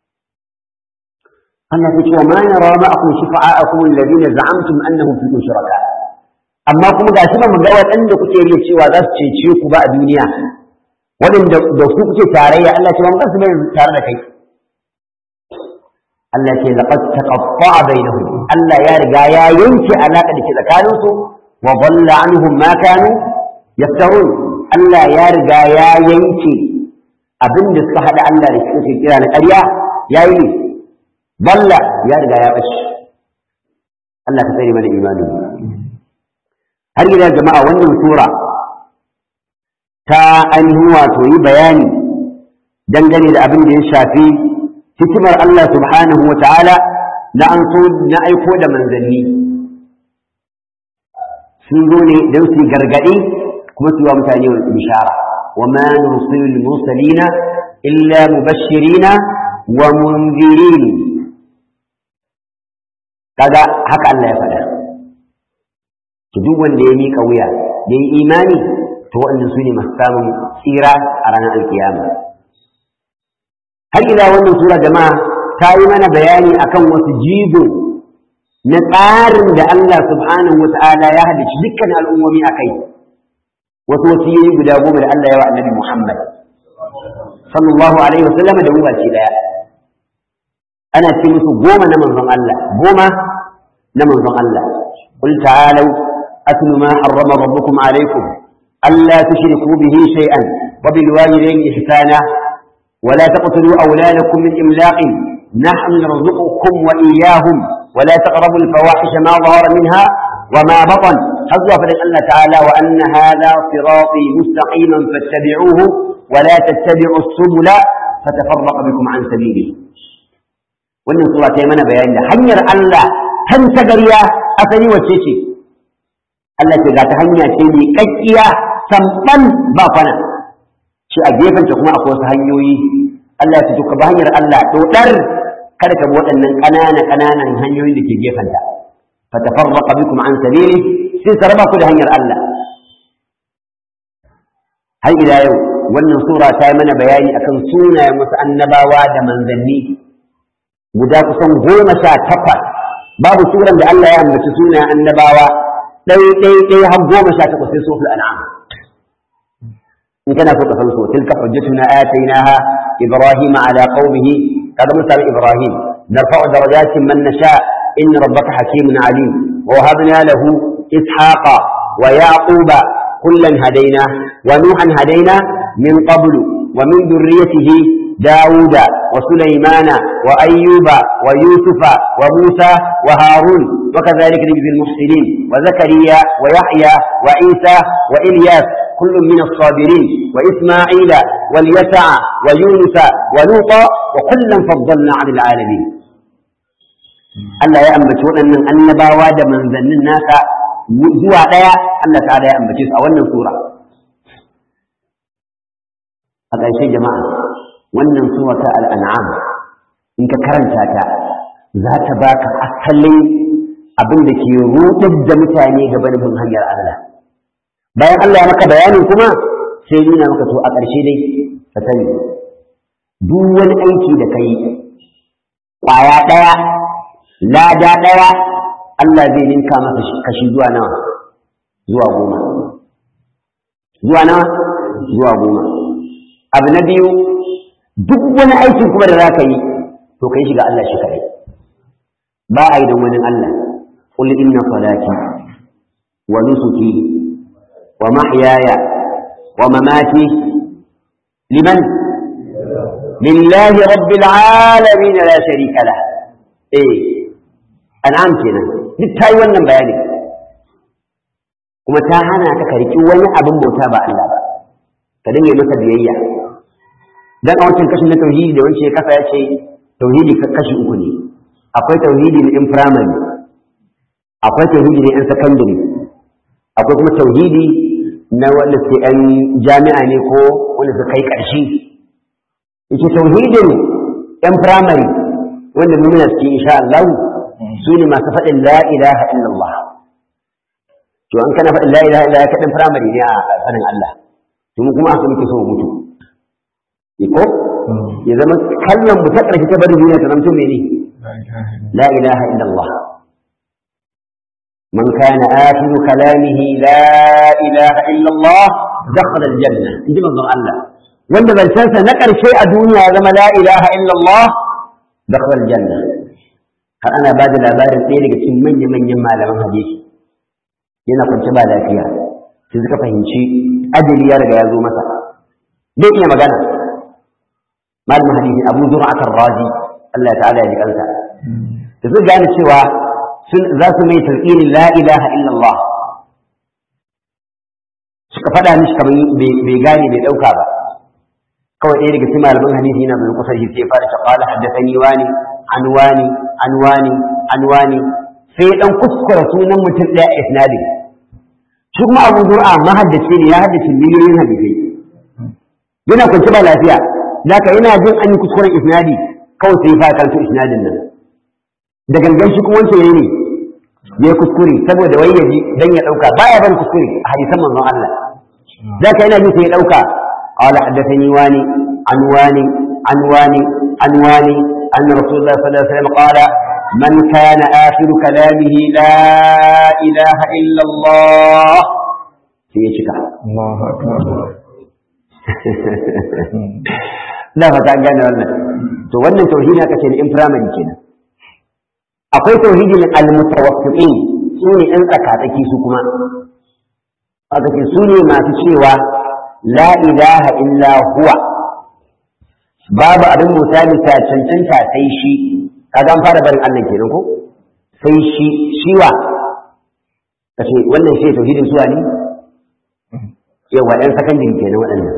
[SPEAKER 1] Allah ya ce wa ma nara ma'akum shufa'akum alladhina za'amtum annahum fikum shuraka amma kuma gashi ba mu ga waɗanda kuke riya cewa za su cece ku ba a duniya waɗanda da su kuke tarayya Allah ce ba mu ga su bai tare da kai Allah ce laqad taqatta'a bainahum Allah ya riga ya yanke alaka da ke tsakanin su wa dhalla anhum ma kanu yaftarun Allah ya riga ya yanke abin da suka hada Allah da suke kira na ƙarya yayi ne dhalla ya riga ya bashi Allah ka tsare mana imani har ila jama'a wannan sura ta ainihin wato yi bayani dangane da abin da ya shafi hikimar Allah subhanahu wa ta'ala na an so na aiko da manzanni sun zo ne don su gargaɗi kuma su yi wa mutane bishara wa ma nursilul mursalina illa mubashirina wa munzirin kaga haka Allah ya faɗa to duk wanda ya miƙa wuya ya yi imani to waɗannan su ne masu samun tsira a ranar alkiyama har ila wannan sura jama'a ta yi mana bayani akan wasu jigo na tsarin da Allah subhanahu wa ta'ala ya halicci dukkan al'ummomi a kai wasu wasiyoyi guda goma da Allah ya wa annabi Muhammad sallallahu alaihi wa sallam da umarci daya ana ce musu goma na manzon Allah goma na manzon Allah قل تعالوا أتل ما حرم ربكم عليكم ألا تشركوا به شيئا وبالوالدين إحسانا ولا تقتلوا أولادكم من إملاق نحن نرزقكم وإياهم ولا تقربوا الفواحش ما ظهر منها وما بطن حظوا فلن الله تعالى وأن هذا صراطي مستقيما فاتبعوه ولا تتبعوا السبل فتفرق بكم عن سبيله wannan sura ta yi mana bayani da hanyar Allah tan tagariya asali wacce ce Allah ce ga ta hanya ce mai kakkiya samban ba fana shi a gefenta kuma akwai wasu hanyoyi Allah ya ce ka ba hanyar Allah dodar kada ka bi waɗannan ƙanana ƙananan hanyoyin da ke gefenta fa tafarraqa bikum an sabili sai sarba ku da hanyar Allah har ila yau wannan sura ta yi mana bayani akan sunayen wasu annabawa da manzanni guda kusan goma sha takwas babu suran da Allah ya ambaci sunayen annabawa ɗai ɗai ɗai har goma sha takwas sai sofil an'am in kana so ka san so tilka hujjatuna atainaha ibrahima ala qaumihi kaga mun sami ibrahim narfa'u darajatin man nasha inna rabbaka hakimun alim wa wahabna lahu ishaqa wa yaquba kullan hadaina wa nuhan hadaina min qablu wa min dhurriyyatihi داود وسليمان وأيوب ويوسف وموسى وهارون وكذلك نجزي المحسنين وزكريا ويحيى وعيسى وإلياس كل من الصابرين وإسماعيل واليسع ويونس ولوطا وكلا فضلنا على العالمين Allah ya ambaci waɗannan annabawa da manzannin nasa zuwa ɗaya Allah ta'ala ya ambace su a wannan sura. A ƙarshe jama'a wannan sura ta al'an'am in ka karanta ta za ta baka asalin abin da ke rudar da mutane ga bin hanyar Allah. Bayan Allah ya maka bayanin kuma sai nuna maka to a ƙarshe dai ka sani duk wani aiki da kai ƙwaya ɗaya lada ɗaya Allah zai ninka masa kashi zuwa nawa zuwa goma zuwa nawa zuwa goma abu na biyu duk wani aikin kuma da za ka yi to ka yi shiga Allah shi kaɗai ba a yi don wani Allah قل إن صلاتي ونسكي ومحياي ومماتي لمن لله رب العالمين لا شريك له ايه انعام kenan duk tayi wannan bayani kuma ta hana ka karki wani abin bauta ba Allah ba ka dinga masa biyayya dan a wancan kashin na tauhidi da wancan ya kasa ya ce tauhidi kashi uku ne akwai tauhidi na in primary akwai tauhidi na in secondary akwai kuma tauhidi na wanda suke ‘yan jami'a ne ko wanda su kai ƙarshe. Ike tauhidin ‘yan firamare wanda muna suke insha Allah su ne masu faɗin la ilaha illallah. To an kana faɗin la ilaha illallah kaɗin firamare ne a sanin Allah. To mu kuma aka muke so mu mutu. Iko? Ya zama kallon mu ta ƙarshe ta bari duniya ta zamto mene? La ilaha illallah. من كان آخر كلامه لا إله إلا الله دخل الجنة انت من الله وانت بل تنسى نكر شيء دنيا كما لا إله إلا الله دخل الجنة هل أنا بعد الأبار الثاني قلت من من يما لمن حديث yana kwance ba lafiya sai suka fahimci ajali ya riga ya zo masa bai iya magana malamin hadisi abu zur'at ar-razi Allah ta'ala ya ji kansa da su gane cewa za su mai tarƙinin la ilaha illallah suka faɗa mishi kamar bai gane bai ɗauka ba kawai ɗaya daga cikin malaman hadisi yana bai kusa shi sai fara shaqala haddathani wani an wani an wani an wani sai dan kuskura sunan mutum ɗaya isnadi shi kuma abu zur'a mahaddace ne ya haddace miliyoyin hadisai yana kwanci ba lafiya zaka yana jin an yi kuskuren isnadi kawai sai fa kanto isnadin nan da gangan shi kuma wancan ne ya kuskure saboda wai ya ji dan ya dauka baya ban kuskure a hadisan manzon Allah zaka yana ji sai ya dauka qala haddathani wani an wani an wani an wani anna rasulullah sallallahu alaihi wasallam qala man kana akhiru kalamihi la ilaha illa Allah sai ya cika
[SPEAKER 2] Allahu akbar
[SPEAKER 1] da fata gane wannan to wannan tauhidi aka ce in primary kenan akwai tauhidin al-mutawaffiqin su ne ɗan tsakatsaki su kuma aka ce su ne masu cewa la ilaha illa huwa babu abin bauta bisa cancanta sai shi kaga an fara barin Allah kenan ko sai shi shiwa kace wannan shi tauhidin suwa ne yawa ɗan sakandiri kenan waɗannan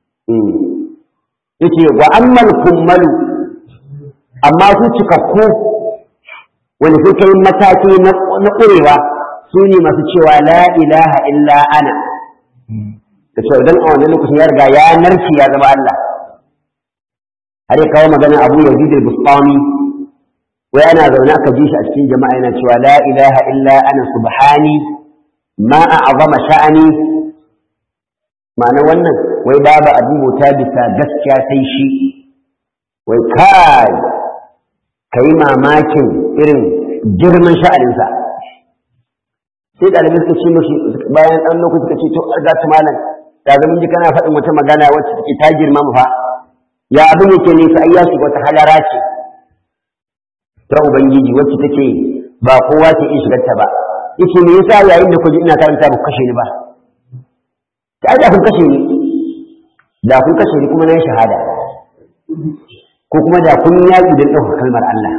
[SPEAKER 1] yace wa ammal kummalu amma su cikakku wanda suka yi mataki na ƙurewa su ne masu cewa la ilaha illa ana da cewa idan a wannan lokacin ya riga ya narki ya zama Allah har ya kawo magana Abu Yazid al-Bustami wai ana zaune aka ji shi a cikin jama'a yana cewa la ilaha illa ana subhani ma a'zama sha'ani ma'ana wannan wai babu abin bauta bisa gaskiya sai shi wai kai kai mamakin irin girman sha'aninsa sai ɗalibai suka ce mashi bayan ɗan lokaci suka ce to za ta malam da zama ji kana faɗin wata magana wacce take ta girma mu fa ya abin yake ne sai ya shiga wata halara ce ta ubangiji wacce take ba kowa ke iya shigar ta ba yace me yasa yayin da kuji ina karanta ba kashe ni ba ta da kun kashe ni da kun kashe ni kuma na yi shahada ko kuma da kun yaƙi don ɗaukar kalmar Allah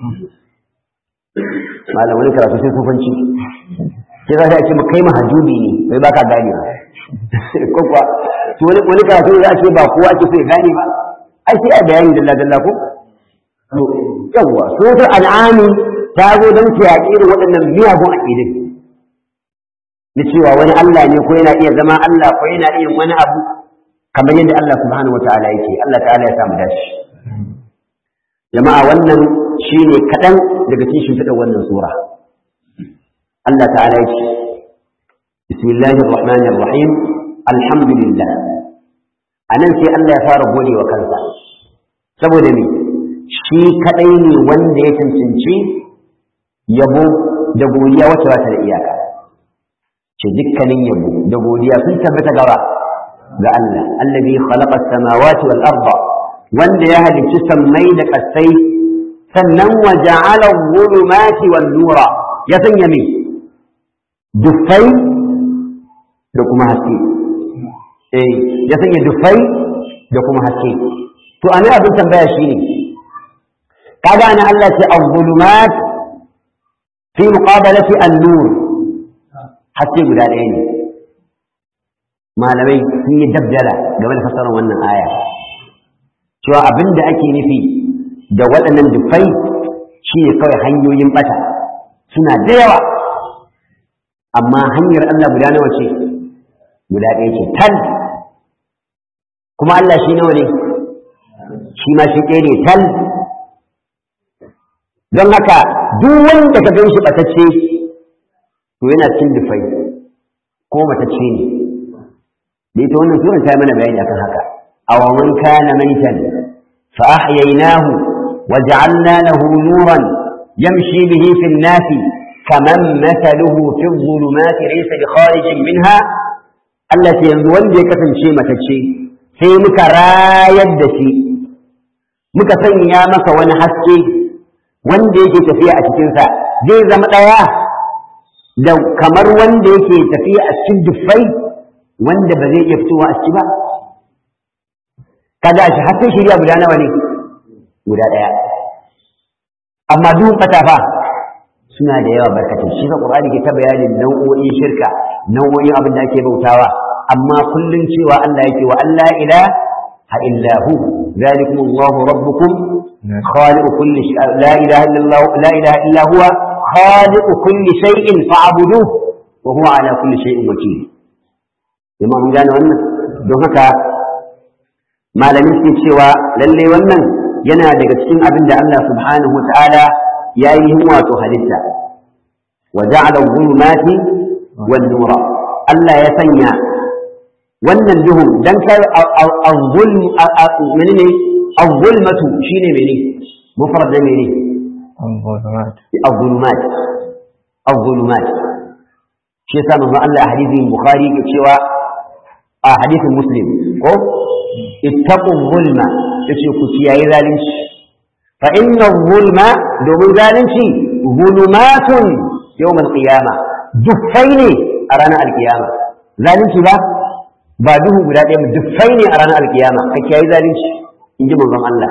[SPEAKER 1] malam wani karatu sai sufanci sai za ta ce kai mahajubi ne bai baka gane ba ko kuwa to wani wani karatu za a ce ba kowa ake so ya gane ba ai sai a bayani dalla dalla ko to yawa suratul an'ami ta zo don ta yaƙi irin waɗannan miyagun aƙidai na cewa wani Allah ne ko yana iya zama Allah ko yana iya wani abu kamar yadda Allah subhanahu wataala yake Allah ta'ala ya samu dashi jama'a wannan shine kaɗan daga cikin shimfiɗar wannan sura Allah ta'ala yake bismillahir rahmanir rahim alhamdulillah anan sai Allah ya fara gode wa kansa saboda me shi kadai ne wanda ya cancanci yabo da godiya wacce ba ta da iyaka ce dukkanin yabo da godiya sun tabbata gaba ga Allah allazi khalaqa as-samawati wal arda wanda ya halicci sammai da kasai sannan wa ja'ala adh-dhulumati wan nura ya sanya me dufai da kuma haske eh ya sanya dufai da kuma haske to ana abin tambaya shine kaga ana Allah ce adh-dhulumat fi muqabalati an-nur haske guda ɗaya ne malamai sun yi dabdala game da fasarar wannan aya cewa abin da ake nufi da waɗannan dufai shi ne kawai hanyoyin ɓata suna da yawa amma hanyar Allah guda nawa ce guda ɗaya ce tal kuma Allah shi nawa ne shi ma shi ɗaya ne tal don haka duk wanda ka gan shi ɓatacce to yana cikin dufai ko matacce ne da ita wannan suran ta yi mana bayani akan haka awa man kana maitan fa ahyaynahu wa ja'alna lahu nuran yamshi bihi fi an-nas kaman mathaluhu fi adh-dhulumati laysa bi kharijin minha Allah ce yanzu wanda ya kasance matacce sai muka rayar da shi muka sanya masa wani haske wanda yake tafiya a cikinsa zai zama ɗaya da kamar wanda yake tafiya a cikin dufai wanda ba zai iya fitowa a ciki ba kaga shi hatta shirya guda nawa ne guda ɗaya amma duhun fatafa suna da yawa barkatai shi ga qur'ani ke ta bayanin nau'o'in shirka nau'o'in abin da ake bautawa amma kullun cewa Allah yake wa Allah ilaha illa hu zalikum Allahu rabbukum khaliqu kulli shay la ilaha illa Allah la ilaha illa huwa khaliqu kulli shay'in fa'buduhu wa huwa ala kulli shay'in wakil jama'a mun gane wannan don haka malamin suke cewa lalle wannan yana daga cikin abin da Allah subhanahu wata'ala ya yi wato halitta wa ja'ala dhulumati wan nura Allah ya sanya wannan duhun dan kai az-zulm menene az-zulmatu shine menene mufrad da menene
[SPEAKER 2] الظلمات
[SPEAKER 1] az-zulumat az-zulumat shi yasa manzo Allah a hadisin Bukhari ke cewa a hadisin Muslim ko ittaqu zulma yace ku kiyaye zalunci fa inna zulma domin zalunci zulumatun yawm al-qiyama dufai ne a ranar al-qiyama zalunci ba ba duhu guda ɗaya ba dufai ne a ranar al-qiyama ka kiyaye zalunci in ji manzon Allah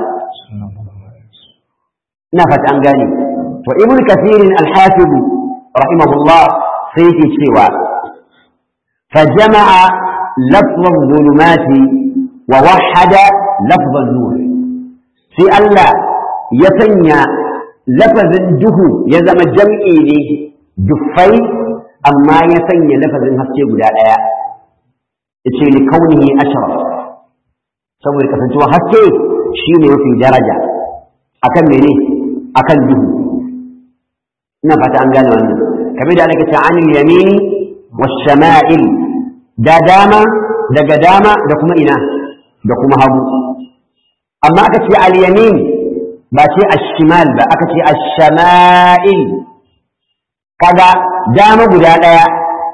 [SPEAKER 1] ina fata an gane to ibn kathirin al-hafiz rahimahullah sai yake cewa فجمع لفظ الظلمات ووحد لفظ النور في الله يسنى لفظ الدهو يزم جمعي لي دفي أما يسنى لفظ هسكي قدا آية يتشي لكونه أشرف saboda kasancewa haske shi ne mafi daraja akan mene akan duhu ina fata an gane wannan kamar da aka ce anil yamini washama'il da dama daga dama da kuma ina da kuma hagu amma aka ce al-yamin ba ce ash-shimal ba aka ce ash-shama'il kaga dama guda daya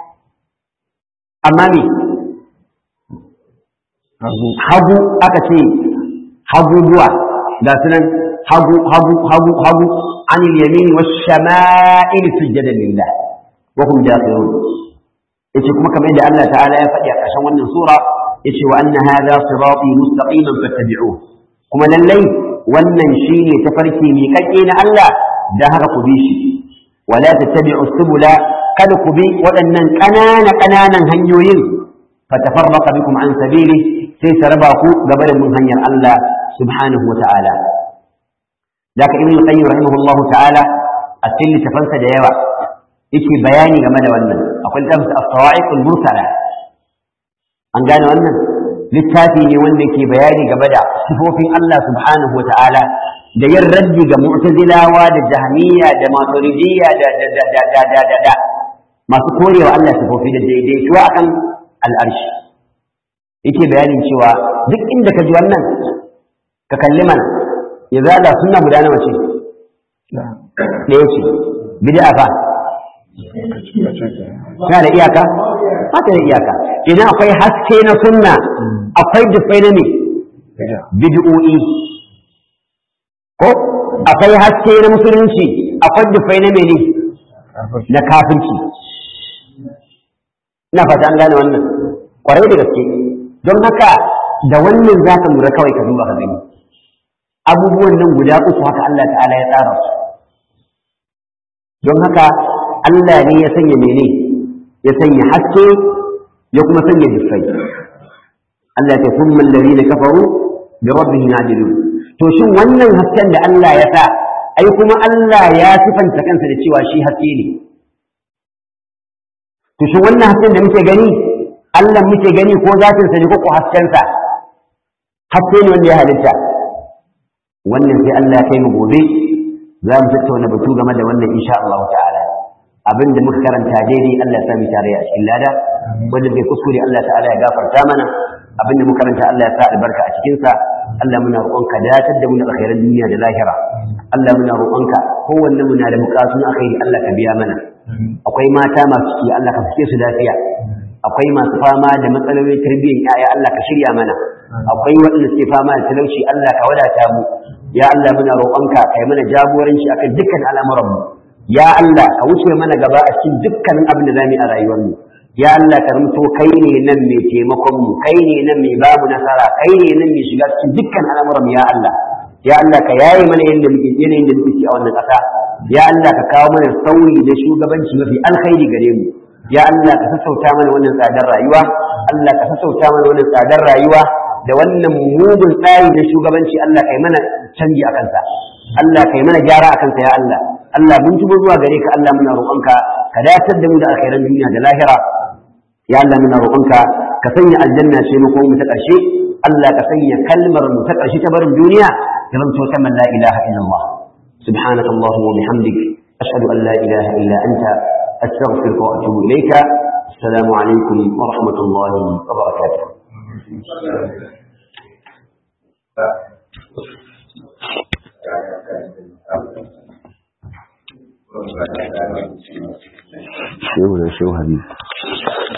[SPEAKER 1] amma me hagu aka ce hagu duwa da sunan hagu hagu hagu hagu anil yamin wash-shama'il sujadan lillah wa hum dakhilun yace kuma kamar yadda Allah ta'ala ya faɗi a ƙarshen wannan sura yace wa anna hadha sirati mustaqiman fattabi'uhu kuma lallai wannan shine tafarki mai kakke na Allah da haka ku bi shi wala tattabi'u subula kada ku bi waɗannan ƙanana ƙananan hanyoyin fatafarraqa bikum an sabili sai ta raba ku gaba da mun hanyar Allah subhanahu wa ta'ala Daka Ibn Qayyim rahimahullahu ta'ala a cikin littafansa da yawa yake bayani game da wannan akwai littafin as-sawa'iq al-mursala an gane wannan littafi ne wanda yake bayani game da sifofin Allah subhanahu wa ta'ala da yin raddi ga mu'tazilawa da jahmiya da maturidiyya da da da da da da da da masu korewa Allah sifofi da daidaituwa akan al'arshi yake bayanin cewa duk inda ka ji wannan ka kalli mana ya zaga suna guda nawa ce ɗaya ce bid'a fa tana da iyaka ba ta da iyaka idan akwai haske na sunna akwai dufai na ne bid'o'i ko akwai haske na musulunci akwai dufai na mene na kafirci ina fata an gane wannan kwarai da gaske don haka da wannan za ka lura kawai ka duba ka gani abubuwan nan guda uku haka Allah ta'ala ya tsara su don haka Allah ne ya sanya mene ya sanya haske ya kuma sanya dufai Allah ta kun mallari da kafaru da rabbihim yajidun to shin wannan hasken da Allah ya sa ai kuma Allah ya sifanta kansa da cewa shi haske ne to shin wannan hasken da muke gani Allah muke gani ko zatin sa ne ko ko hasken sa haske ne wanda ya halitta wannan sai Allah ya kai mu gobe za mu tattauna batu game da wannan insha Allah ta'ala abin da muka karanta daidai Allah ya sami tare a cikin lada wanda bai kuskure Allah ta'ala ya gafarta mana abin da muka karanta Allah ya sa albarka a cikin sa Allah muna roƙonka datar da mu da alkhairan duniya da lahira Allah muna roƙonka kowanne muna da bukatun alkhairi Allah ka biya mana akwai mata masu ciki Allah ka sake su lafiya akwai masu fama da matsalolin tarbiyyar yaya Allah ka shirya mana akwai waɗanda suke fama da talauci Allah ka wadata mu ya Allah muna roƙonka kai mana jagoranci akan dukkan al'amuran mu ya Allah ka wuce mana gaba a cikin dukkanin abin da zamu yi a rayuwar mu ya Allah ka rumto kai ne nan mai taimakon mu kai ne nan mai babu nasara kai ne nan mai shiga cikin dukkan al'amuran mu ya Allah ya Allah ka yaye mana yanda muke yanayin da muke a wannan ƙasa ya Allah ka kawo mana sauyi da shugabanci mafi alkhairi gare mu ya Allah ka sassauta mana wannan tsadar rayuwa Allah ka sassauta mana wannan tsadar rayuwa da wannan mugun tsari na shugabanci Allah kai mana canji a kansa Allah kai mana gyara a kansa ya Allah Allah mun tubo zuwa gare ka Allah muna roƙonka ka datar da mu da alkhairan duniya da lahira ya Allah muna roƙonka ka sanya aljanna ce mu ko mu ta ƙarshe Allah ka sanya kalmar mu ta ƙarshe ta barin duniya ya zanto ta man la ilaha illallah سبحانك اللهم وبحمدك أشهد أن لا إله إلا أنت أستغفرك وأتوب إليك السلام عليكم ورحمة الله وبركاته
[SPEAKER 3] shehu da shehu habib